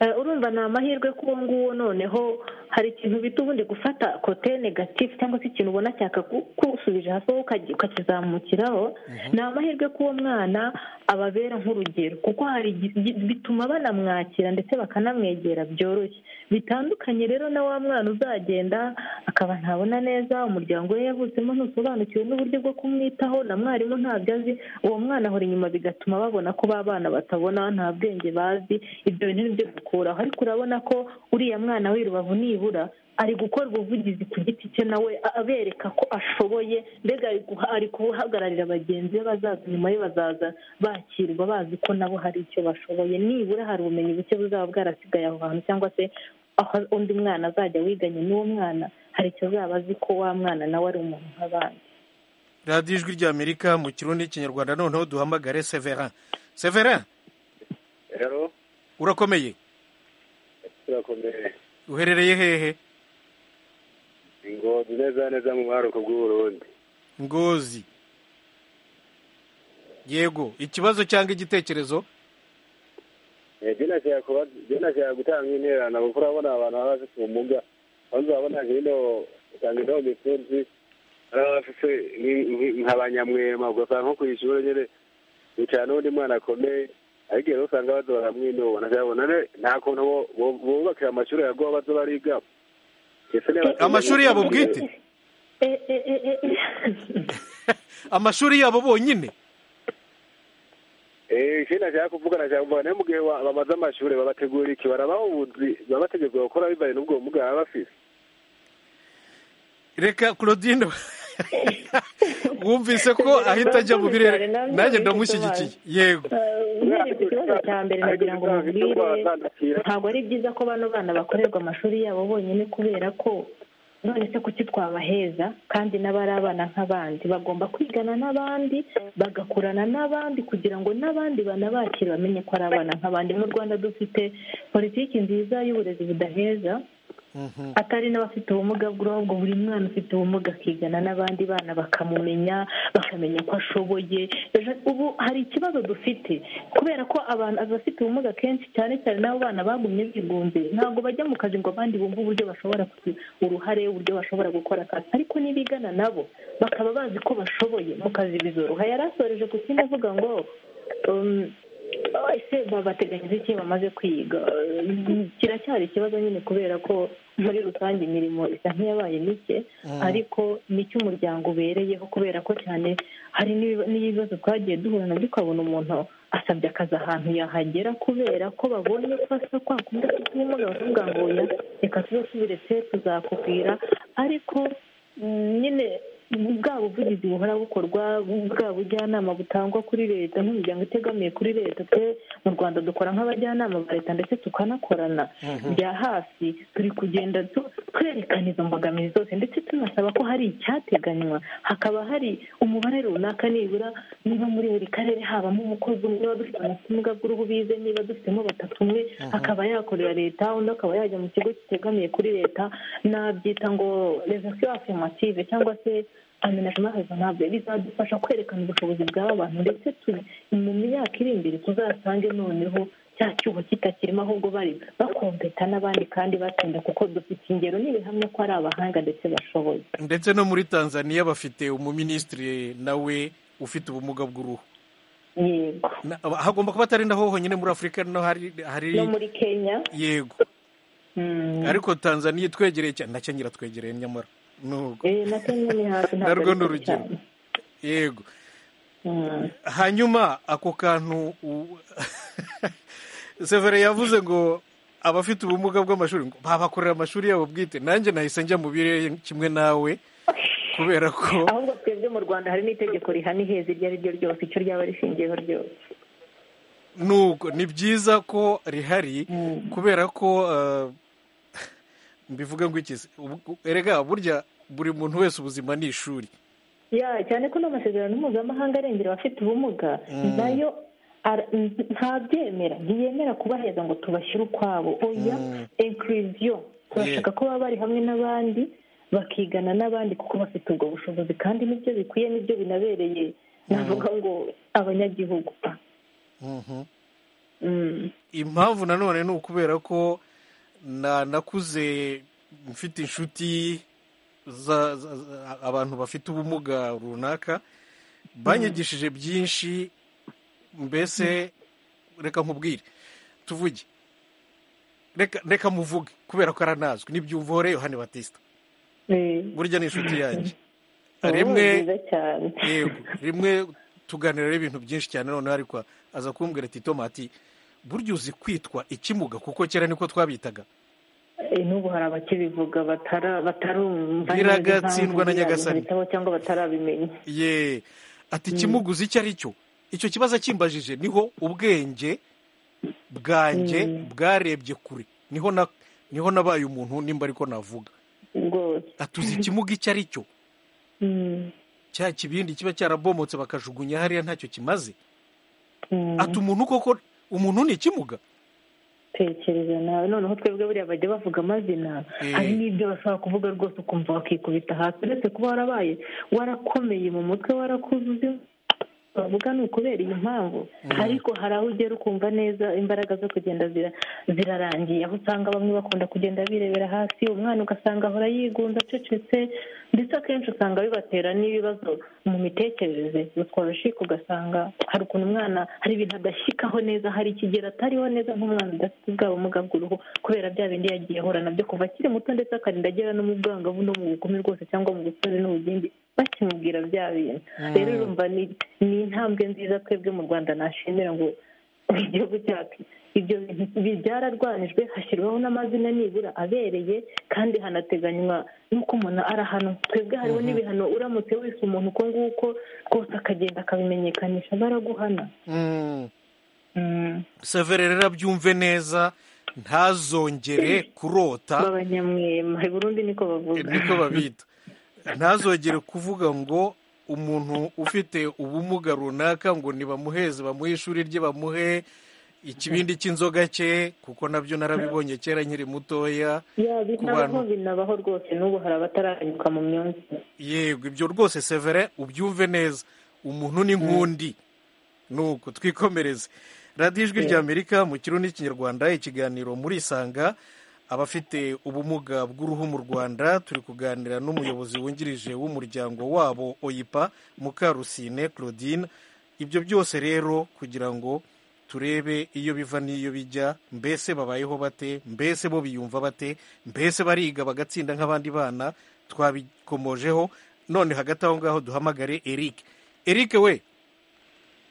G: Eh, urumva ni amahirwe ko uwo nguwo noneho hari ikintu bita ubundi gufata kote negatifu cyangwa se ikintu ubona cyakagusubije hasi wowe ukagi- ukakizamukiraho ni amahirwe ko uwo mwana ababera nk'urugero kuko hari igi- gi- bituma banamwakira ndetse bakanamwegera byoroshye bitandukanye rero na wa mwana uzagenda akaba ntabona neza umuryango we yavutsemo ntusobanukiwe n'uburyo bwo kumwitaho na mwarimu ntabyo azi uwo mwana ahora inyuma bigatuma babona ko ba bana batabona nta bwenge bazi ibyo bintu ni byo gukuraho ariko urabona ko uriya mwana w'irubavu nibura ari gukora ubuvugizi ku giti cye nawe a- abereka ko ashoboye mbega ari guha- ari guhagararira bagenzi be bazaza nyuma ye bazaza bakirwa bazi ko nabo hari icyo bashoboye nibura hari ubumenyi buke buzaba bwarasigaye aho hantu cyangwa se aho undi mwana azajya wiganye n'uwo mwana hari icyo azaba azi ko wa mwana nawe ari umuntu nk'abandi
A: radiyo ijwi ry'amerika mu kirundi n'ikinyarwanda noneho duhamagare severin severin
C: rero
A: urakomeye
C: turakomeye
A: uherereye hehe
C: ngo ni neza neza mu mwaruko bw'uburundi
A: ngozi yego ikibazo cyangwa igitekerezo
C: byenashaka kuba byenashaka gutanga intererano kuko urabona abantu baba bafite ubumuga banza urabona hino usanga ino mikunzi baba bafite nk- nk- nka banyamwema ugasanga nko ku ishuri nyine bicara n'undi mwana akomeye ariko rero usanga badora hamwe ino banazabona re nta kuntu bo- bo- bubakira amashuri yagoba bazo bariga
A: amashuri yabo bwite
G: Eh, eh, eh, eh, eh.
A: amashuri yabo bonyine
C: ikindi nashaka kuvuga nashaka kuvuga nayo mu gihe wa- bamaze amashuri babategurira iki barabaha ubuzi baba bategekwa gukora bivanye n'ubwo bumuga baba bafite
A: reka claudine wumvise ko ahita ajya mu birere nanjye ndamushyigikiye yego
G: uhereye ku kibazo cya mbere nagira ngo mubwire ntabwo ari byiza ko bano bana bakorerwa amashuri yabo bonyine kubera ko none se kuki twabaheza kandi n'abari abana nk'abandi bagomba kwigana n'abandi bagakurana n'abandi kugira ngo n'abandi banabakire bamenye ko ari abana nk'abandi mu rwanda dufite politiki nziza y'uburezi budaheza
A: Mhm.
G: atari n'abafite ubumuga bw'uruhu ngo buri mwana ufite ubumuga akigana n'abandi bana bakamumenya bakamenya ko ashoboye Ejo- ubu hari ikibazo dufite kubera ko abantu abafite ubumuga kenshi cyane cyane n'abo bana bagumye bigunze ntabwo bajya mu kazi ngo abandi bumve uburyo bashobora kugira uruhare uburyo bashobora gukora akazi ariko n'ibigana nabo bakaba bazi ko bashoboye mu kazi bizoroha yari asoreje ku kindi avuga ngo um, ese babateganyiriza iki bamaze kwiga Eh, kiracyari ikibazo nyine kubera ko muri rusange imirimo isa nk'iyabaye mike ariko nicyo umuryango ubereyeho kubera ko cyane hari n'ibi- n'ibibazo twagiye duhura nabyo ukabona umuntu asabye akazi ahantu yahagera kubera ko babonye ko asa kwa kundi afite ubumuga bakavuga ngo oya reka tuze tubiretse tuzakubwira ariko mm, nyine bwa buvugizi buhora bukorwa bwa bujyanama butangwa kuri leta nk'imiryango itegamiye kuri leta twe mu rwanda dukora nk'abajyanama ba leta ndetse tukanakorana bya hafi turi kugenda tu- twerekana izo mbogamizi zose ndetse tunasaba ko hari icyateganywa hakaba hari umubare runaka nibura niba muri buri karere habamo umukozi umwe niba dufite ubumuga bw'uruhu bize niba dufitemo batatu umwe akaba yakorera leta undi akaba yajya mu kigo kitegamiye kuri leta nabyita ngo revensiyo afirmative cyangwa se amenajima rezonable bizadufasha kwerekana ubushobozi bw'aba bantu ndetse tu- mu myaka iri imbere tuzasange noneho cya cyuho kitakirimo ahubwo bari bakompeta n'abandi kandi batsinda kuko dufite ingero n'ibihamya ko ari abahanga ndetse bashoboye
A: ndetse no muri tanzania bafite umuminisitiri nawe ufite ubumuga bw'uruhu
G: yego
A: Na- hagomba kuba atari naho honyine muri afurika no hari hari
G: no muri kenya
A: yego
G: mm,
A: ariko tanzania itwegereye cyane nacyo nyiratwegereye nyamara nuko
G: eh, na kenya ni hafi
A: narwo
G: ntabwo
A: ni
G: ari kure
A: urugero
G: cyane.
A: yego
G: Mm.
A: hanyuma ako kantu u- severe yavuze ngo abafite ubumuga bw'amashuri ngo babakorera amashuri yabo bwite nanjye nahise njya mu birere kimwe nawe kubera ko
G: ahubwo twebwe mu rwanda hari n'itegeko rihana iheza iryo ari ryo ryose icyo ryaba rishingiyeho ryose
A: nuko ni byiza ko rihari kubera ko eh, mbivuga ngo iki se? Ubu- erega burya buri muntu wese ubuzima ni ishuri
G: ya cyane ko n'amasezerano mpuzamahanga arengera abafite ubumuga nayo ntabyemera ntiyemera kubaheza ngo tubashyire ukwabo oya
A: Mm.
G: inkiriziyo turashaka ko baba bari hamwe n'abandi bakigana n'abandi kuko bafite ubwo bushobozi kandi nibyo bikwiye nibyo binabereye navuga ngo abanyagihugu
A: Mhm.
G: Mm.
A: impamvu nanone ni ukubera ko na- nakuze mfite inshuti za- za- za- abantu bafite ubumuga runaka banyigishije byinshi mbese reka nkubwire tuvuge reka reka muvuge kubera ko aranazwi n'ibyumvore yohani batista
G: Eh.
A: burya ni inshuti yanjye
G: Oh,
A: rimwe
G: nziza cyane
A: yego rimwe tuganiraho ibintu byinshi cyane noneho ariko aza kumbwira ati tomati burya uzi kwitwa ikimuga kuko kera niko twabitaga
G: Eh, n'ubu hari abakibivuga batara batarumva
A: Biragatsindwa na Nyagasani.
G: bitabo cyangwa batarabimenya
A: ye ati ikimuga uzi icyo ari cyo icyo kibazo akimbajije niho ubwenge bwanjye bwarebye kure niho na niho nabaye umuntu nimba ariko navuga
G: rwose
A: atuzi ikimuga icyo ari cyo
G: Mm.
A: cya kibindi kiba cyarabomotse bakajugunya hariya ntacyo kimaze
G: Mm.
A: ati umuntu koko umuntu ni ikimuga
G: tekereza nawe noneho twebwe buriya bajya bavuga amazina
A: Eh.
G: hari n'ibyo bashobora kuvuga rwose ukumva bakikubita hasi uretse kuba warabaye warakomeye mu mutwe warakuzuze bavuga ni ukubera iyi mpamvu ariko hari aho ugera ukumva neza imbaraga zo kugenda zira- zirarangiye aho usanga bamwe bakunda kugenda birebera hasi umwana ugasanga ahora yigunze acecetse ndetse akenshi usanga bibatera n'ibibazo mu mitekerereze utwarashika ugasanga hari ukuntu umwana hari ibintu adashyikaho neza hari ikigero atariho neza nk'umwana udafite bwa bumuga bw'uruhu kubera bya bindi yagiye ahura nabyo kuva akiri muto ndetse akarinda agera no mu bwangavu no mu bugome rwose cyangwa mu busore n'ubugimbi bakimubwira bya bintu rero urumva ni ni intambwe nziza twebwe mu rwanda nashimira ngo igihugu cyacu ibyo bintu bi- byararwanijwe hashyirwaho n'amazina nibura abereye kandi hanateganywa n'uko umuntu arahanwa twebwe hariho n'ibihano uramutse wese umuntu uko nguko rwose akagenda akabimenyekanisha baraguhana
A: Mm.
G: Mm.
A: severe rero byumve neza ntazongere kurota
G: b'abanyamwema i burundi niko bavuga
A: niko babita ntazongere kuvuga ngo umuntu ufite ubumuga runaka ngo nibamuheze bamuhe ishuri rye bamuhe ikibindi cy'inzoga cye kuko nabyo narabibonye kera nkiri mutoya
G: ya
A: ku bantu
G: binabaho binabaho rwose n'ubu hari abataranyuka mu myumvire
A: yego ibyo rwose severe ubyumve neza umuntu ni nk'undi nuko twikomereze radiyo ijwi ry'amerika mu kirundi n'ikinyarwanda ikiganiro murisanga abafite ubumuga bw'uruhu mu rwanda turi kuganira n'umuyobozi wungirije w'umuryango wabo oyipa mukarusine claudine ibyo byose rero kugira ngo turebe iyo biva n'iyo bijya mbese babayeho bate mbese bo biyumva bate mbese bariga bagatsinda nk'abandi bana twabikomojeho none hagati aho ngaho duhamagare eric eric we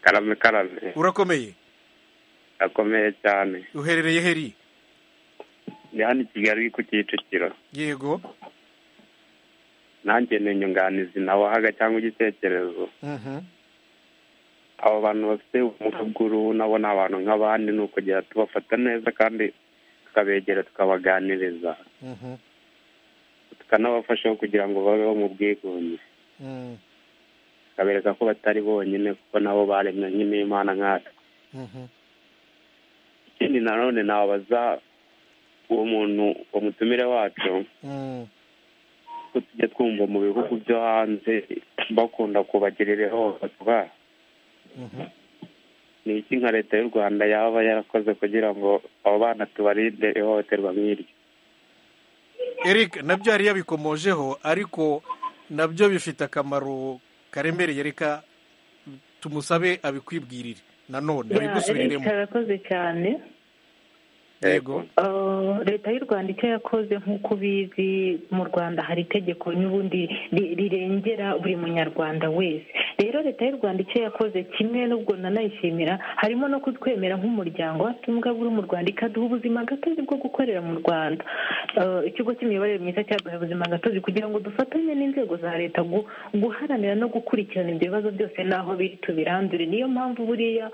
C: karame karame
A: urakomeye
C: akomeye cyane
A: uherereye heri
C: ni hano i kigali ku kicukiro
A: yego
C: nanjye ni inyunganizi nawahaga cyangwa igitekerezo
A: Mhm.
C: abo bantu bafite ubumuga bw'uruhu nabo ni abantu nk'abandi ni ukugera tubafata neza kandi tukabegera tukabaganiriza
A: Mhm.
C: tukanabafasha kugira ngo babeho mu bwigunge
A: Mm.
C: tukabereka ko batari bonyine kuko nabo baremwe nk'imana nkatwe
A: Mhm.
C: ikindi nanone nabaza uwo muntu uwo mutumire wacu
A: Mm.
C: ko tujya twumva mu bihugu byo hanze bakunda kubagirira ihohoterwa ni iki nka leta y'u rwanda yaba yarakoze kugira ngo abo bana tubarinde ihohoterwa nk'iryo
A: eric nabyo yari yabikomojeho ariko nabyo bifite akamaro karemereye reka tumusabe abikwibwirire nanone
G: Ya, Eric,
A: abigusubiriremo
G: arakoze cyane
A: yego
G: Uh, leta y'u rwanda icyo yakoze nk'uko ubizi mu rwanda hari itegeko n'ubundi ri- rirengera buri munyarwanda wese rero leta y'u rwanda icyo yakoze kimwe n'ubwo nanayishimira harimo no kutwemera nk'umuryango wafite ubumuga bw'uruhu mu rwanda ikaduha ubuzima gatozi bwo gukorera mu rwanda Uh, ikigo cy'imiyoborere myiza cyaduhaye ubuzima gatozi kugira ngo dufatanye n'inzego za leta gu- guharanira no gukurikirana ibyo bibazo byose n'aho biri tubirandure niyo mpamvu buriya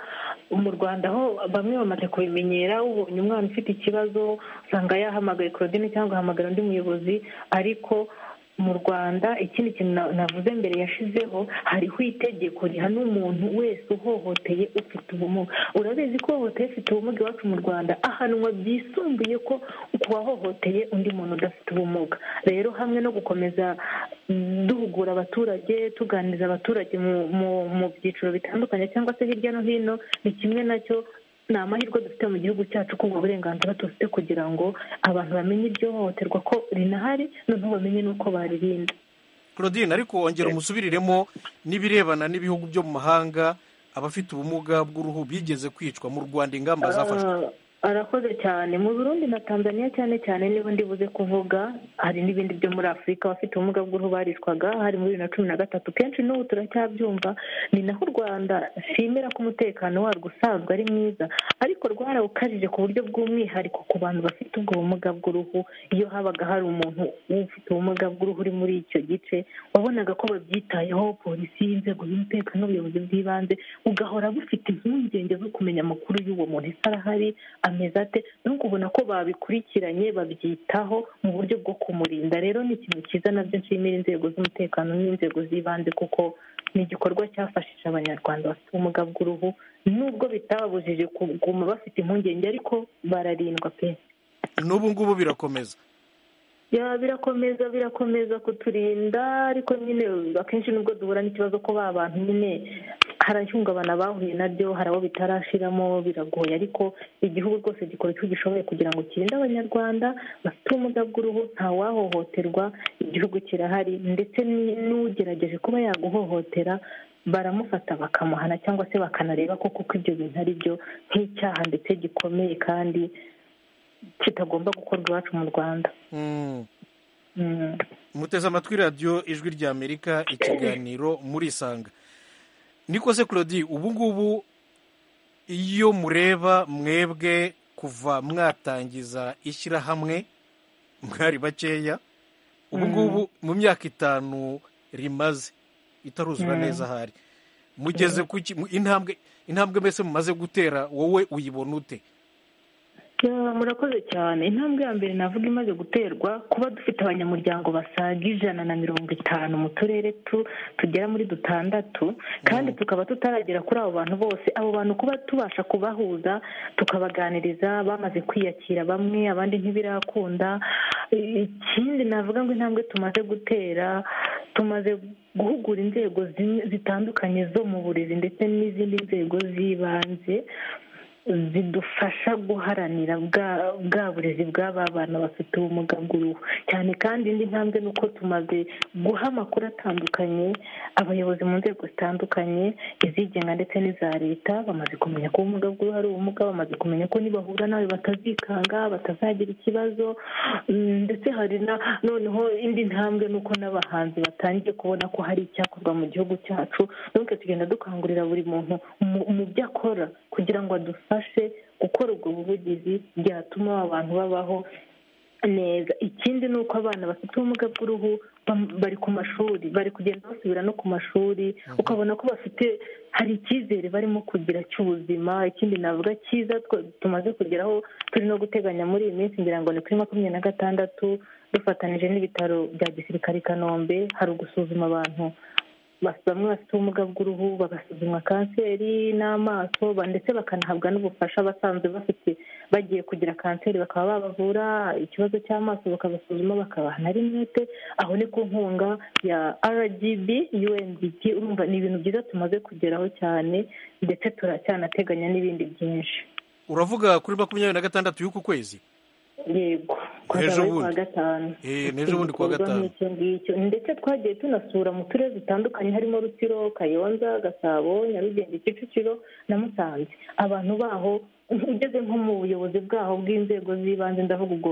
G: mu rwanda aho bamwe bamaze kubimenyera ubonye umwana ufite ikibazo usanga yahamagaye claudine cyangwa ahamagara undi muyobozi ariko mu rwanda ikindi kintu na- navuze mbere yashizeho hariho itegeko rihana umuntu wese uhohoteye ufite ubumuga urabizi ko uhohoteye ufite ubumuga iwacu mu rwanda ahanwa byisumbuye ko ku wahohoteye undi muntu udafite ubumuga rero hamwe no gukomeza duhugura abaturage tuganiriza abaturage mu- mu- mu byiciro bitandukanye cyangwa se hirya no hino ni kimwe nacyo ni amahirwe dufite mu gihugu cyacu ko ubwo burenganzira dufite kugira ngo abantu bamenye iryo hohoterwa ko rinahari noneho bamenye n'uko baririnda
A: claudine ariko wongera umusubiriremo n'ibirebana n'ibihugu byo mu mahanga abafite ubumuga bw'uruhu bigeze kwicwa mu rwanda ingamba zafashwe
G: Ah, arakoze cyane mu burundi na tanzania cyane cyane niba ndibuze kuvuga hari n'ibindi byo muri afurika abafite ubumuga bw'uruhu barishwaga hari muri bibiri na cumi na gatatu kenshi n'ubu turacyabyumva ni naho u rwanda nshimira ko umutekano warwo usanzwe ari mwiza ariko rwarawukajije ku buryo bw'umwihariko ku bantu bafite ubwo bumuga bw'uruhu iyo habaga hari umuntu ufite ubumuga bw'uruhu uri muri icyo gice wabonaga ko babyitayeho polisi inzego z'umutekano ubuyobozi bw'ibanze ugahora bufite impungenge zo kumenya amakuru y'uwo muntu ese arahari ameze ate no kubona ko babikurikiranye babyitaho mu buryo bwo kumurinda rero ni ikintu cyiza nabyo nshimira inzego z'umutekano n'inzego z'ibanze kuko ni igikorwa cyafashije abanyarwanda bafite ubumuga bw'uruhu nubwo bitababujije kuguma bafite impungenge ariko bararindwa pe
A: n'ubu ngubu birakomeza
G: ya birakomeza birakomeza kuturinda ariko nyine akenshi nubwo duhura n'ikibazo ko ba bantu nyine harahungabana bahuye nabyo hari abo bitarashiramo biragoye ariko igihugu rwose gikora icyo gishoboye kugira ngo kirinde abanyarwanda bafite ubumuga bw'uruhu ntawahohoterwa igihugu kirahari ndetse ni- n'ugerageje kuba yaguhohotera baramufata bakamuhana cyangwa se bakanareba ko kuko ibyo bintu ari byo nk'icyaha ndetse gikomeye kandi kitagomba gukorwa iwacu mu rwanda
A: Mm.
G: Mm.
A: muteze amatwi radiyo ijwi rya amerika ikiganiro murisanga niko se claudie ubu ngubu iyo mureba mwebwe kuva mwatangiza ishyirahamwe mwari bakeya ubu ngubu mu myaka itanu rimaze itaruzura
G: Mm.
A: neza ahari mugeze ku ki- mu- intambwe intambwe mbese mumaze gutera wowe uyibona ute
G: Ya, murakoze cyane intambwe ya mbere navuga imaze guterwa kuba dufite abanyamuryango basaga ijana na mirongo itanu mu turere tu tugera muri dutandatu kandi tukaba tutaragera kuri abo bantu bose abo bantu kuba tubasha kubahuza tukabaganiriza bamaze kwiyakira bamwe abandi ntibirakunda ikindi navuga ngo intambwe tumaze gutera tumaze guhugura inzego zimwe zitandukanye zo mu burezi ndetse n'izindi nzego z'ibanze zidufasha guharanira bwa bwa burezi bw'aba bana bafite ubumuga bw'uruhu cyane kandi indi ntambwe ni uko tumaze guha amakuru atandukanye abayobozi mu nzego zitandukanye izigenga ndetse n'iza leta bamaze kumenya ko ubumuga bw'uruhu ari ubumuga bamaze kumenya ko nibahura nawe batazikanga batazagira ikibazo Mm, ndetse hari na noneho indi ntambwe ni uko n'abahanzi batangiye kubona ko hari icyakorwa mu gihugu cyacu nuko tugenda dukangurira buri muntu mu- mu byo akora kugira ngo adufashe gukora ubwo buvugizi byatuma aba bantu babaho neza ikindi ni uko abana bafite ubumuga bw'uruhu bam- bari ku mashuri bari kugenda basubira no ku mashuri ukabona ko bafite hari icyizere barimo kugira cy'ubuzima ikindi navuga cyiza twa- tumaze kugeraho turi no guteganya muri iyi minsi ngira ngo ni kuri makumyabiri na gatandatu dufatanije n'ibitaro bya gisirikare i kanombe hari ugusuzuma abantu bas- bamwe bafite ubumuga bw'uruhu bagasuzumwa kanseri n'amaso ba- ndetse bakanahabwa n'ubufasha basanzwe bafite bagiye kugira kanseri bakaba babavura ikibazo cy'amaso bakabasuzuma bakabaha na rinete aho ni ku nkunga ya rgb undp urumva ni ibintu byiza tumaze kugeraho cyane ndetse turacyanateganya n'ibindi byinshi
A: uravuga kuri makumyabiri na gatandatu y'uku kwezi
G: yego
A: Ejo
G: twazaba ari kuwa
A: bundi.
G: gatanu
A: Eh, n'ejo bundi kuwa
G: Igikorwa
A: gatanu.
G: nk'icyo ngicyo ndetse twagiye tunasura mu turere dutandukanye harimo rutsiro kayonza gasabo nyarugenge kicukiro na musanze abantu baho ugeze nko mu buyobozi bwaho bw'inzego z'ibanze ndavuga ubwo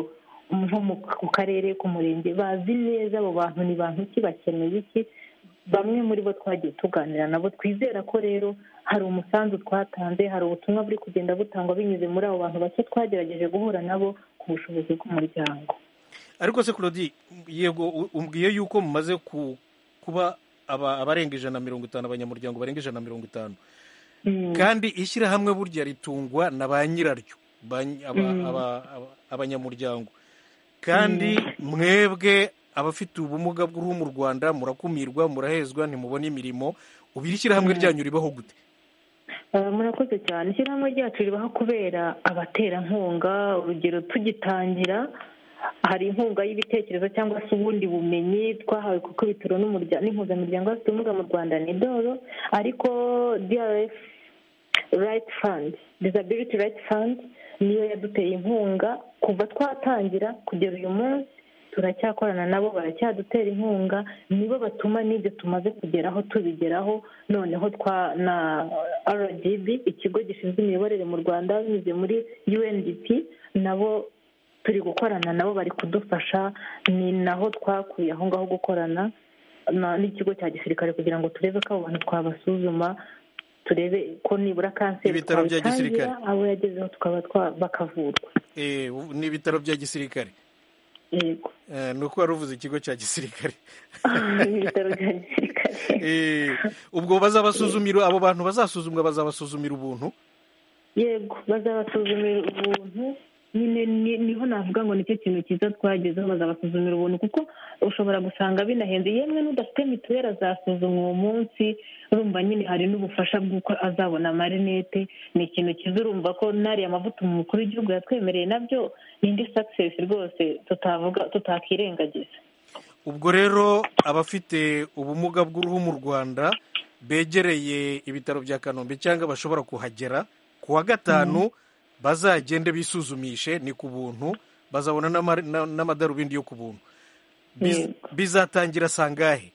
G: nko mu ku karere ku murenge bazi neza abo bantu ni bantu ki bakeneye iki bamwe muri bo twagiye tuganira nabo twizera ko rero hari umusanzu twatanze hari ubutumwa buri kugenda butangwa binyuze muri abo bantu bake twagerageje guhura nabo ku bushobozi bw'umuryango
A: ariko se claudie yego u- umbwiye yuko mumaze ku- kuba aba- abarenga ijana na mirongo itanu abanyamuryango barenga ijana na mirongo itanu
G: Mm,
A: kandi ishyirahamwe burya ritungwa na ba nyiraryo ba ny- aba-
G: Mm.
A: aba- aba- abanyamuryango kandi mwebwe abafite ubumuga bw'uruhu mu rwanda murakumirwa murahezwa ntimubona imirimo ubu iri shyirahamwe ryanyu ribaho gute
G: murakoze cyane ishyirahamwe ryacu ribaho kubera abaterankunga urugero tugitangira hari inkunga y'ibitekerezo cyangwa se ubundi bumenyi twahawe kuko ibitaro n'impuzamuryango bafite ubumuga mu rwanda ni doro ariko drf right fund disability right fund niyo yaduteye inkunga kuva twatangira kugera uyu munsi turacyakorana nabo baracyadutera inkunga nibo batuma n'ibyo tumaze kugeraho tubigeraho noneho twa na rgb ikigo gishinzwe imiyoborere mu rwanda binyuze muri undp nabo turi gukorana nabo bari kudufasha ni naho twakuye aho ngaho gukorana n'ikigo cya gisirikare kugira ngo turebe ko abo bantu twabasuzuma turebe ko nibura kanseri
A: Ibitaro bya gisirikare.
G: twayitangira abo yagezeho tukaba twa- bakavurwa
A: Eh, ubu ni ibitaro bya gisirikare
G: yego
A: Eh, ni uko wari uvuze ikigo cya gisirikare
G: ni ibitaro bya gisirikare
A: Eh, ubwo bazabasuzumira abo bantu bazasuzumwa bazabasuzumira ubuntu
G: yego bazabasuzumira ubuntu nyine ni- niho navuga ngo nicyo kintu cyiza twagezeho bazabasuzumira ubuntu kuko ushobora gusanga binahenze yemwe n'udafite mituweli azasuzumwa uwo munsi urumva nyine hari n'ubufasha bw'uko azabona amarinete ni ikintu cyiza urumva ko n'ariya amavuta umukuru w'igihugu yatwemereye nabyo ni indi sakisesi rwose tutavuga tutakwirengagiza
A: ubwo rero abafite ubumuga bw'uruhu mu rwanda begereye ibitaro bya kanombe cyangwa bashobora kuhagera ku wa gatanu bazagende bisuzumishe ni ku buntu bazabona n'ama- na- n'amadarubindi yo ku buntu Biz-
G: Yego.
A: bizatangira sangahe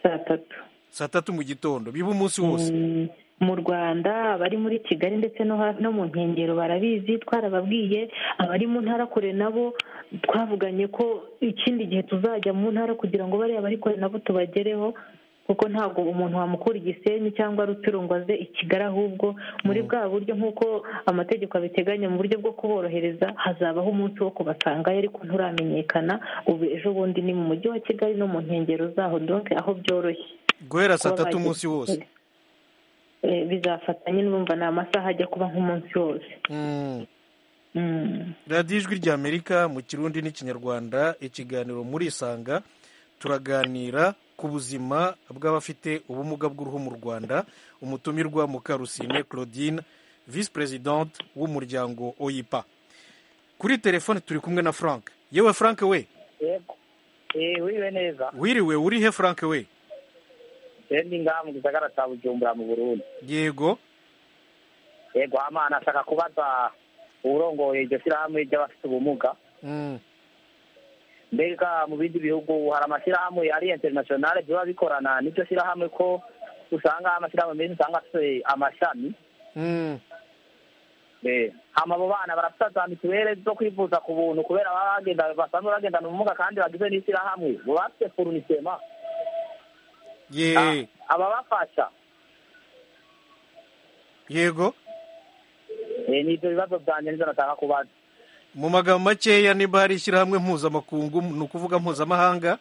G: saa tatu
A: saa tatu mu gitondo biba umunsi wose
G: Mm, mu rwanda abari muri kigali ndetse no ha- no mu nkengero barabizi twarababwiye abari mu ntara kure nabo twavuganye ko ikindi gihe tuzajya mu ntara kugira ngo bariya bari kure nabo tubagereho kuko ntabwo umuntu wamukura igisenyi cyangwa rutiro ngo aze i kigali ahubwo muri bwa buryo nk'uko amategeko abiteganya mu buryo bwo kuborohereza hazabaho umunsi wo kubasangayo ariko nturamenyekana ubu ejo bundi ni mu mujyi wa kigali no mu nkengero zaho donke aho byoroshye
A: guhera saa
G: kuba
A: tatu
G: bagize
A: umunsi wose
G: Eh, bizafatanye n'urumva ni amasaha ajya kuba nk'umunsi wose
A: Mm.
G: Mm.
A: radiyo ijwi ry'amerika mu kirundi n'ikinyarwanda ikiganiro muri isanga turaganira ku buzima bw'abafite ubumuga bw'uruhu mu rwanda umutumirwa mukarusine claudine visi perezidante w'umuryango oyipa kuri telefone turi kumwe na frank yewe frank we
E: yego eh wiwe neza
A: wiriwe uri he frank we
E: rero ni ngaha mu gisagara cya bujumbura mu burundi
A: yego
E: yego hama nashaka kubaza uwurongoye iryo shyirahamwe ry'abafite ubumuga
A: Mm,
E: mbega mu bindi bihugu hari amashyirahamwe ari interinasiyonale biba bikorana n'iryo shyirahamwe ko usanga amashyirahamwe menshi usanga afite amashami
A: mm,
E: Eh, hama abo bana barafite za mituweli zo kwivuza ku buntu kubera baba bagenda basanzwe bagendana ubumuga kandi bagize n'ishyirahamwe ngo bafite forunisema
A: ye
E: ababafasha
A: yego
E: Eh, ni ibyo bibazo byanjye nibyo nashaka kubaza
A: mu magambo makeya niba hari ishyirahamwe mpuzamakungu ni ukuvuga mpuzamahanga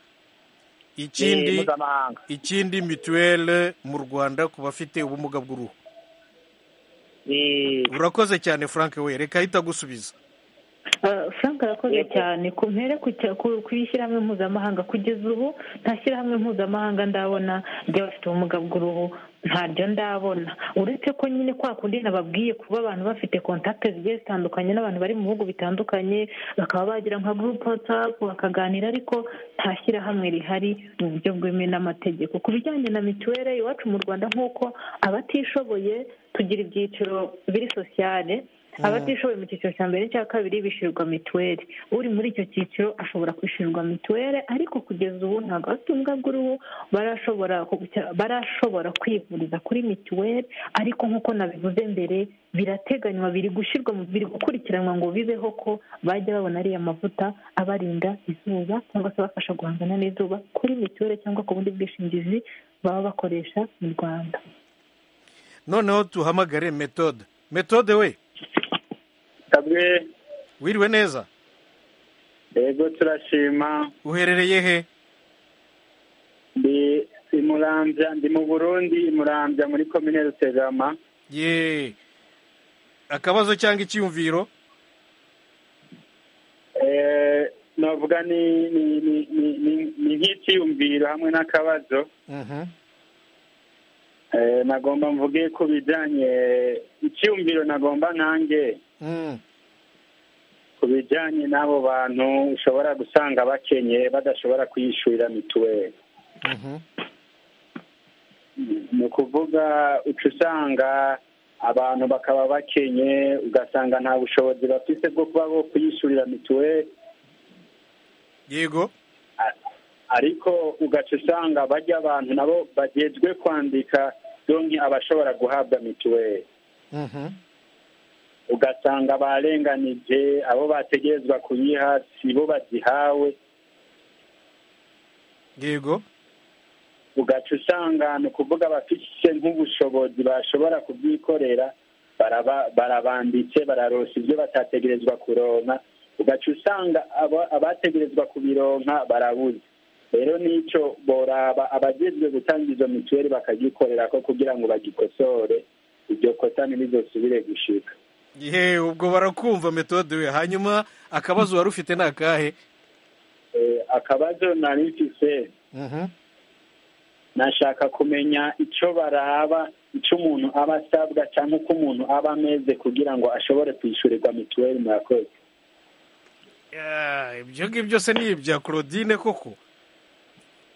E: Eh,
A: ikindi
E: mpuzamahanga
A: ikindi mituweli mu rwanda ku bafite ubumuga bw'uruhu
E: Eh,
A: urakoze cyane frank we reka ahita agusubiza
G: Eh, frank arakoze cyane ku mpere ku cya- ku ku ishyirahamwe mpuzamahanga kugeza ubu nta shyirahamwe mpuzamahanga ndabona ry'abafite ubumuga bw'uruhu ntaryo ndabona uretse ko nyine kwa kundi nababwiye kuba abantu bafite kontakite zigiye zitandukanye n'abantu bari mu bihugu bitandukanye bakaba bagira nka gurupe watsapu bakaganira ariko nta shyirahamwe rihari mu buryo bwemewe n'amategeko ku bijyanye na mituweli iwacu mu rwanda nk'uko abatishoboye tugira ibyiciro biri sosiyale abatishoboye mu cyiciro cya mbere n'icya kabiri bishyurirwa mituweli uri muri icyo cyiciro ashobora kwishyurirwa mituweli ariko kugeza ubu ntabwo abafite ubumuga bw'uruhu barashobora kugukira- barashobora kwivuriza kuri mituweli ariko nk'uko nabivuze mbere birateganywa biri gushyirwa mu biri gukurikiranwa ngo bibeho ko bajya babona ariya mavuta abarinda izuba cyangwa se abafasha guhangana n'izuba kuri mituweli cyangwa ku bundi bwishingizi baba bakoresha mu rwanda
A: noneho tuhamagare metode metode we
C: kabwe
A: wiriwe neza
C: yego turashima
A: uherereye he
C: ndi imurambya ndi mu burundi imurambya muri komine rutegama
A: ye akabazo cyangwa icyiyumviro
C: Eh, no
E: twavuga ni ni- ni- ni- ni- ni nk'icyiyumviro hamwe n'akabazo Eh, nagomba mvuge ku bijyanye icyiyumviro nagomba nkange ku bijyanye n'abo bantu ushobora gusanga bakenye badashobora kwiyishyurira mituweli ni ukuvuga uca usanga abantu bakaba bakenye ugasanga nta bushobozi bafite bwo kuba bo kuyishyurira mituweli
A: yego
E: ariko ugaca usanga bajya abantu nabo bagezwe kwandika donki abashobora guhabwa mituweli ugasanga barenganije abo bategerezwa kuyiha si bo bazihawe
A: yego
E: ugaca usanga ni ukuvuga abafite nk'ubushobozi bashobora kubyikorera baraba- barabanditse bararosa ibyo batategerezwa kuronka ugaca usanga aba- abategerezwa kubironka barabuze rero n'icyo boraba abagezwe gutanga izo mituweli bakagikorera ko kugira ngo bagikosore iryo kosa ntirizosubire gushika
A: yewe ubwo barakumva metode we hanyuma akabazo wari ufite ni akahe
E: Eh, akabazo nari mfise nashaka kumenya icyo baraba icyo umuntu aba asabwa cyangwa uko umuntu aba ameze kugira ngo ashobore kwishyurirwa mituweli murakoze
A: Ah, ibyo ngibyo byose ni ibya claudine koko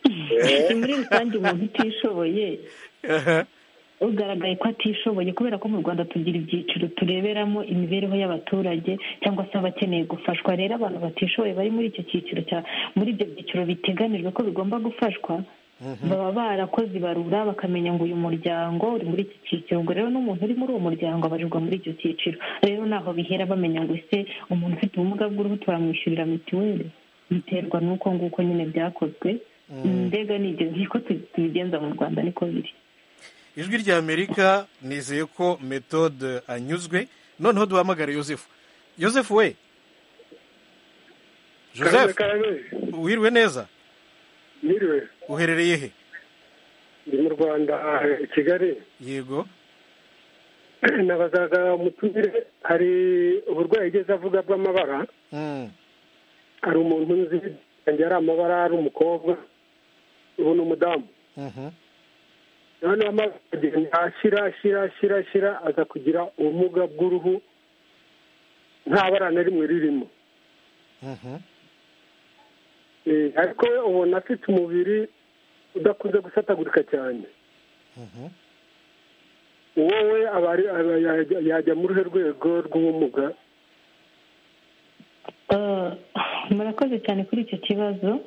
G: si muri rusange umuntu utishoboye ugaragaye ko atishoboye kubera ko mu rwanda tugira ibyiciro tureberamo imibereho y'abaturage cyangwa se abakeneye gufashwa rero abantu batishoboye bari muri icyo cyiciro cya muri ibyo byiciro biteganijwe ko bigomba gufashwa baba barakoze ibarura bakamenya ngo uyu muryango uri muri iki cyiciro ngo rero n'umuntu uri muri uwo muryango abarirwa muri icyo cyiciro rero naho bihera bamenya ngo ese umuntu ufite ubumuga bw'uruhu turamwishyurira mituweli biterwa n'uko nguko nyine byakozwe mbega ni ibyo ngibyo ko tu- tubigenza mu rwanda niko biri
A: ijwi rya amerika nizeye ko metode anyuzwe noneho duhamagare yosefu yosefu we
D: Karame
A: joseph
D: karame
A: wirwe neza
D: mwiriwe
A: uherereye he
D: ndi mu rwanda aha, i kigali
A: yego
D: nabazaga mutumire hari uburwayi ugeze avuga bw'amabara
A: Mm,
D: hari umuntu nzi yanjye ari amabara ari umukobwa ubu ni umudamu
A: mhm.
D: noneho amabara agenda ashira ashira ashira ashira aza kugira ubumuga bw'uruhu nta bara na rimwe ririmo Eh, ariko we ubona afite umubiri udakunze gusatagurika cyane uwo we aba ari- aba yajya- yajya muri uruhe rwego rw'ubumuga
G: Eh, murakoze cyane kuri icyo kibazo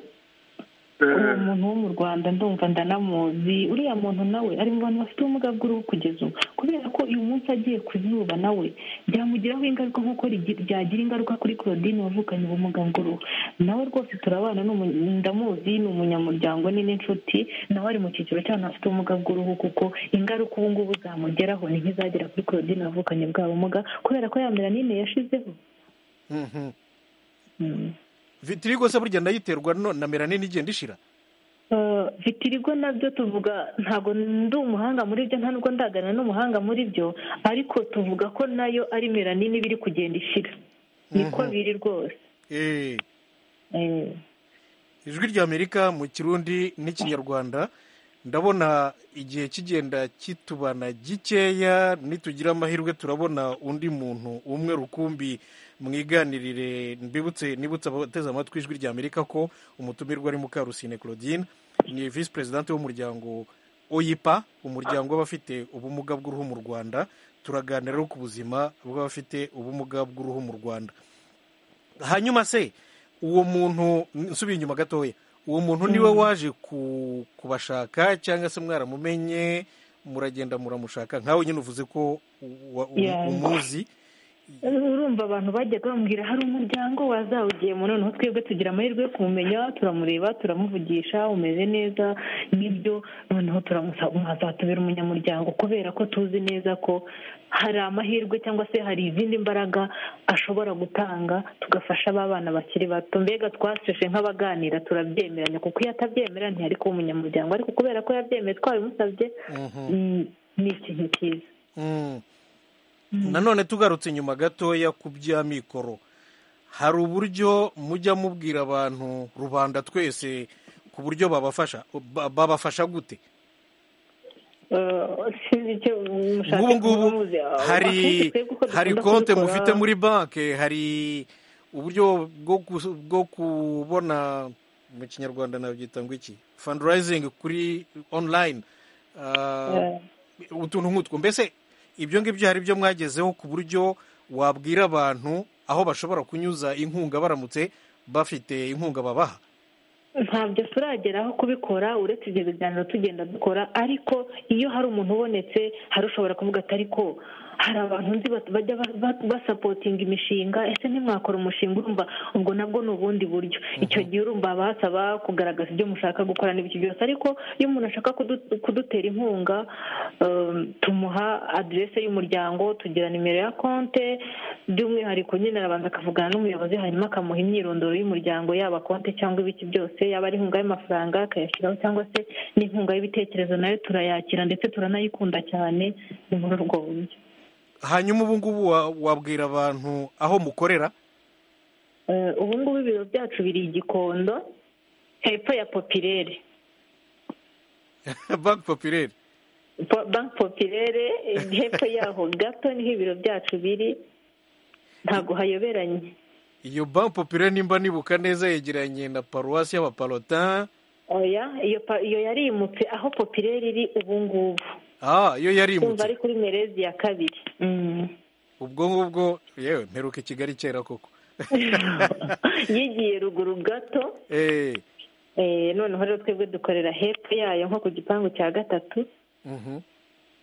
G: uwo muntu wo mu rwanda ndumva ndanamuzi uriya muntu nawe ari mu bantu bafite ubumuga bw'uruhu kugeza ubu kubera ko uyu munsi agiye ku zuba nawe byamugiraho ingaruka nk'uko rigi- byagira ingaruka kuri claudine wavukanye ubumuga bw'uruhu nawe rwose turabana ni umu- ndamuzi ni umunyamuryango ni n'inshuti nawe ari mu cyiciro cy'abantu bafite ubumuga bw'uruhu kuko ingaruka ubu ngubu zamugeraho ni nk'izagera kuri claudine wavukanye bwa bumuga kubera ko ya melanine yashizeho
A: Mhm.
G: Mm.
A: vitirigo se burya ndayiterwa no- na melanine igenda ishira
G: Eh, vitirigo nabyo tuvuga ntabwo ndi umuhanga muri byo nta nubwo ndagana n'umuhanga muri byo ariko tuvuga ko nayo ari melanine iba iri kugenda ishira niko biri rwose
A: Eh,
G: Eh,
A: ijwi rya amerika mu kirundi n'ikinyarwanda ndabona igihe kigenda kitubana gikeya nitugira amahirwe turabona undi muntu umwe rukumbi mwiganirire mbibutse nibutse abateze amatwi ijwi rya amerika ko umutumirwa ari mukarusine claudine ni visi perezidante w'umuryango oyipa umuryango w'abafite ubumuga bw'uruhu mu rwanda turaganira rero ku buzima bw'abafite ubumuga bw'uruhu mu rwanda hanyuma se uwo muntu nsubiye inyuma gatoya uwo muntu niwe waje ku- kubashaka cyangwa se mwaramumenye muragenda muramushaka nkawe nyine uvuze ko wa- um-
G: Yeah.
A: umuzi
G: urumva abantu bajyaga bambwira hari umuryango wazawugiyemo noneho twebwe tugira amahirwe yo kumumenya turamureba turamuvugisha umeze neza nibyo noneho turamusaba mwazatubera umunyamuryango kubera ko tuzi neza ko hari amahirwe cyangwa se hari izindi mbaraga ashobora gutanga tugafasha ba bana bakiri bato mbega twasheshe nk'abaganira turabyemeranya kuko iyo atabyemera ntiyari kuba umunyamuryango ariko kubera ko yabyemeye twabimusabye mm, ni ikintu cyiza
A: Mm. nanone tugarutse inyuma gatoya ku bya mikoro hari uburyo mujya mubwira abantu rubanda twese ku buryo babafasha ba- babafasha gute nk'ubu ngubu hari hari konte mufite muri banki hari uburyo bwo kus- bwo kubona mu kinyarwanda nabyita ngo iki fundraising kuri online ah, utuntu nk'utwo mbese ibyo ngibyo hari ibyo mwagezeho ku buryo wabwira abantu aho bashobora kunyuza inkunga baramutse bafite inkunga babaha
G: ntabyo turageraho kubikora uretse ibyo biganiro tugenda dukora ariko iyo hari umuntu ubonetse hari ushobora kuvuga ati ariko hari abantu nzi bat- bajya ba- ba- basapotinga imishinga ese ntimwakora umushinga urumva ubwo nabwo ni ubundi buryo icyo gihe urumva basaba kugaragaza ibyo mushaka gukora n'ibyo byose ariko iyo umuntu ashaka kudu- kudutera inkunga um, tumuha aderese y'umuryango tugira nimero ya konte by'umwihariko nyine arabanza akavugana n'umuyobozi hanyuma akamuha imyirondoro y'umuryango yaba konte cyangwa ibiki byose yaba ari inkunga y'amafaranga akayashyiraho cyangwa se n'inkunga y'ibitekerezo nayo turayakira ndetse turanayikunda cyane ni muri urwo buryo
A: hanyuma ubu ngubu wa- wabwira abantu aho mukorera
G: Eh, ubu ngubu ibiro byacu biri i gikondo hepfo ya popirere
A: banki popireri
G: Po- banki popirere eh, hepfo yaho gato niho ibiro byacu biri ntabwo hayoberanye
A: iyo banki popireri nimba nibuka neza yegeranye na paruwasi y'abaparotin
G: oya iyo pa- iyo yarimutse aho popirere iri ubu ngubu
A: ah iyo
G: kumva ari
A: yarimutse
G: kuri merezi ya kabiri Mm.
A: ubwo ngubwo yewe mperuka i kigali kera koko
G: yigiye ruguru gato
A: Eh,
G: eh, noneho rero twebwe dukorera hepfo yayo nko ku gipangu cya gatatu
A: mhm.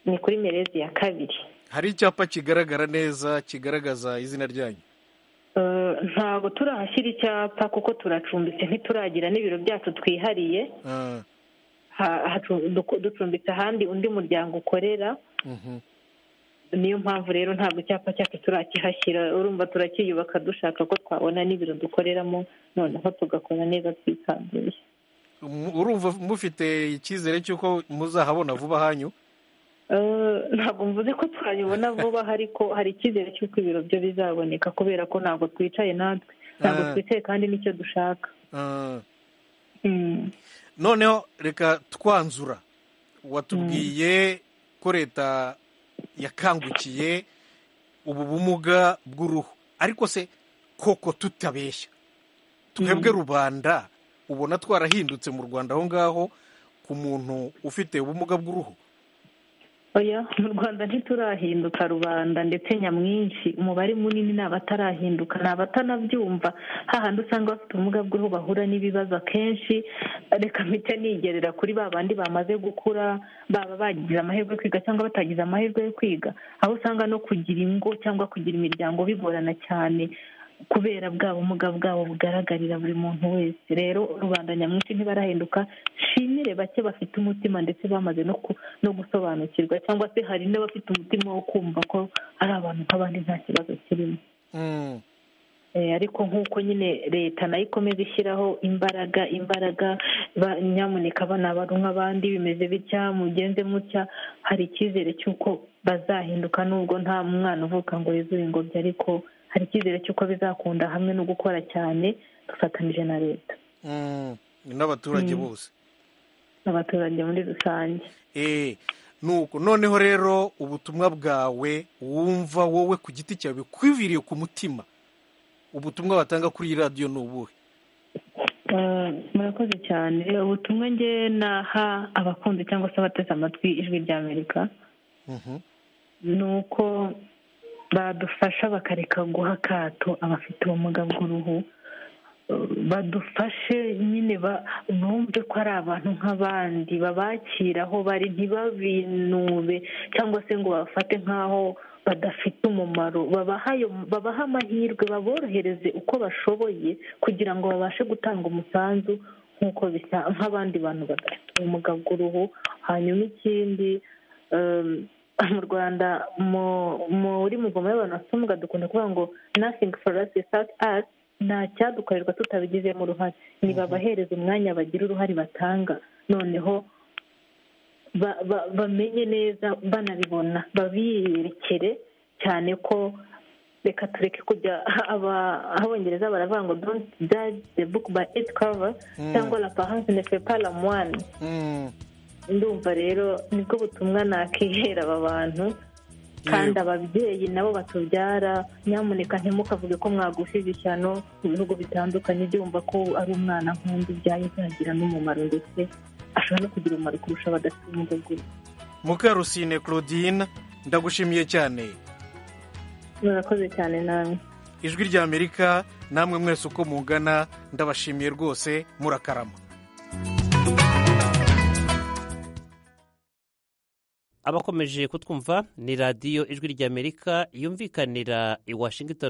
G: ni kuri merezi ya kabiri
A: hari icyapa kigaragara neza kigaragaza izina ryanyu
G: Eh, ntabwo turahashyira icyapa kuko turacumbitse ntituragira n'ibiro byacu twihariye
A: Ah,
G: Ha- hacu- duko- ducumbitse ahandi undi muryango ukorera
A: mhm.
G: niyo mpamvu rero ntabwo icyapa cyacu turakihashyira urumva turacyiyubaka dushaka ko twabona n'ibiro dukoreramo noneho tugakora neza twisanzuye
A: Mu- urumva mufite icyizere cy'uko muzahabona vuba hanyu
G: Eh, ntabwo mvuze ko twabibona vuba ariko hari icyizere cy'uko ibiro byo bizaboneka kubera ko ntabwo twicaye natwe ntabwo
A: Ah.
G: twicaye kandi nicyo dushaka
A: Ah.
G: Mm.
A: noneho reka twanzura watubwiye ko leta yakangukiye ubu bumuga bw'uruhu ariko se koko tutabeshya twebwe rubanda ubona twarahindutse mu rwanda aho ngaho ku muntu ufite ubumuga bw'uruhu
G: oya mu rwanda ntiturahinduka rubanda ndetse nyamwinshi umubare munini ni abatarahinduka ni abatanabyumva hahandi usanga bafite ubumuga bw'uruhu bahura n'ibibazo akenshi reka mpita nigerera kuri ba bandi bamaze gukura baba bagize amahirwe yo kwiga cyangwa batagize amahirwe yo kwiga aho usanga no kugira ingo cyangwa kugira imiryango bigorana cyane kubera bwa bumuga bwabo bugaragarira buri muntu wese rero rubanda nyamwinshi ntibarahinduka nshimire bake bafite umutima ndetse bamaze no ku- no gusobanukirwa cyangwa se hari n'abafite umutima wo kumva ko ari abantu nk'abandi nta kibazo kirimo
A: Mm.
G: Eh, ariko nk'uko nyine leta nayo ikomeza ishyiraho imbaraga imbaraga ba- nyamuneka abana bari nk'abandi bimeze bitya mugenze mutya hari icyizere cy'uko bazahinduka nubwo nta mwana uvuka ngo yuzure ingobyi ariko hari icyizere cy'uko bizakunda hamwe no gukora cyane dufatanyije na leta
A: Mm, n'abaturage bose
G: n'abaturage muri rusange
A: Eh, nuko noneho rero ubutumwa bwawe wumva wowe ku giti cyawe bikwiriye ku mutima ubutumwa batanga kuri iyi radiyo ni ubuhe
G: Eh, murakoze cyane ubutumwa nge naha abakunzi cyangwa se abateze amatwi ijwi ry'amerika
A: Mhm.
G: ni uko badufasha bakareka guha akato abafite ubumuga bw'uruhu Eh, badufashe nyine ba- bumve ko ari abantu nk'abandi babakira aho bari ntibabinube cyangwa se ngo babafate nk'aho badafite umumaro babaha ayo- babahe amahirwe baborohereze uko bashoboye kugira ngo babashe gutanga umusanzu nk'uko bisa nk'abandi bantu badafite ubumuga bw'uruhu hanyuma ikindi em, mu rwanda mu- muri muvoma y'abantu bafite ubumuga dukunda kuvuga ngo nothing for us without us nta cyadukorerwa tutabigizemo uruhare ni babahereza umwanya bagira uruhare batanga noneho ba- ba- bamenye neza banabibona babiyerekere cyane ko reka tureke kujya abongereza baravuga ngo don't judge the book by its cover cyangwa la parence ne fait pas la moine ndumva rero nibwo butumwa nakihera aba bantu kandi ababyeyi nabo batubyara nyamuneka ntimukavuge ko mwagusize ishyano ku bihugu bitandukanye byumva ko ari umwana nk'undi ubyaye byagira n'umumaro ndetse ashobora no kugira umumaro kurusha abadafite ubumuga bw'uruhu
A: mukarusine claudine ndagushimiye cyane
G: murakoze cyane nawe
A: ijwi ry'amerika namwe mwese uko mungana ndabashimiye rwose murakarama
H: abakomeje kutwumva ni radiyo ijwi ry'amerika yumvikanira i washington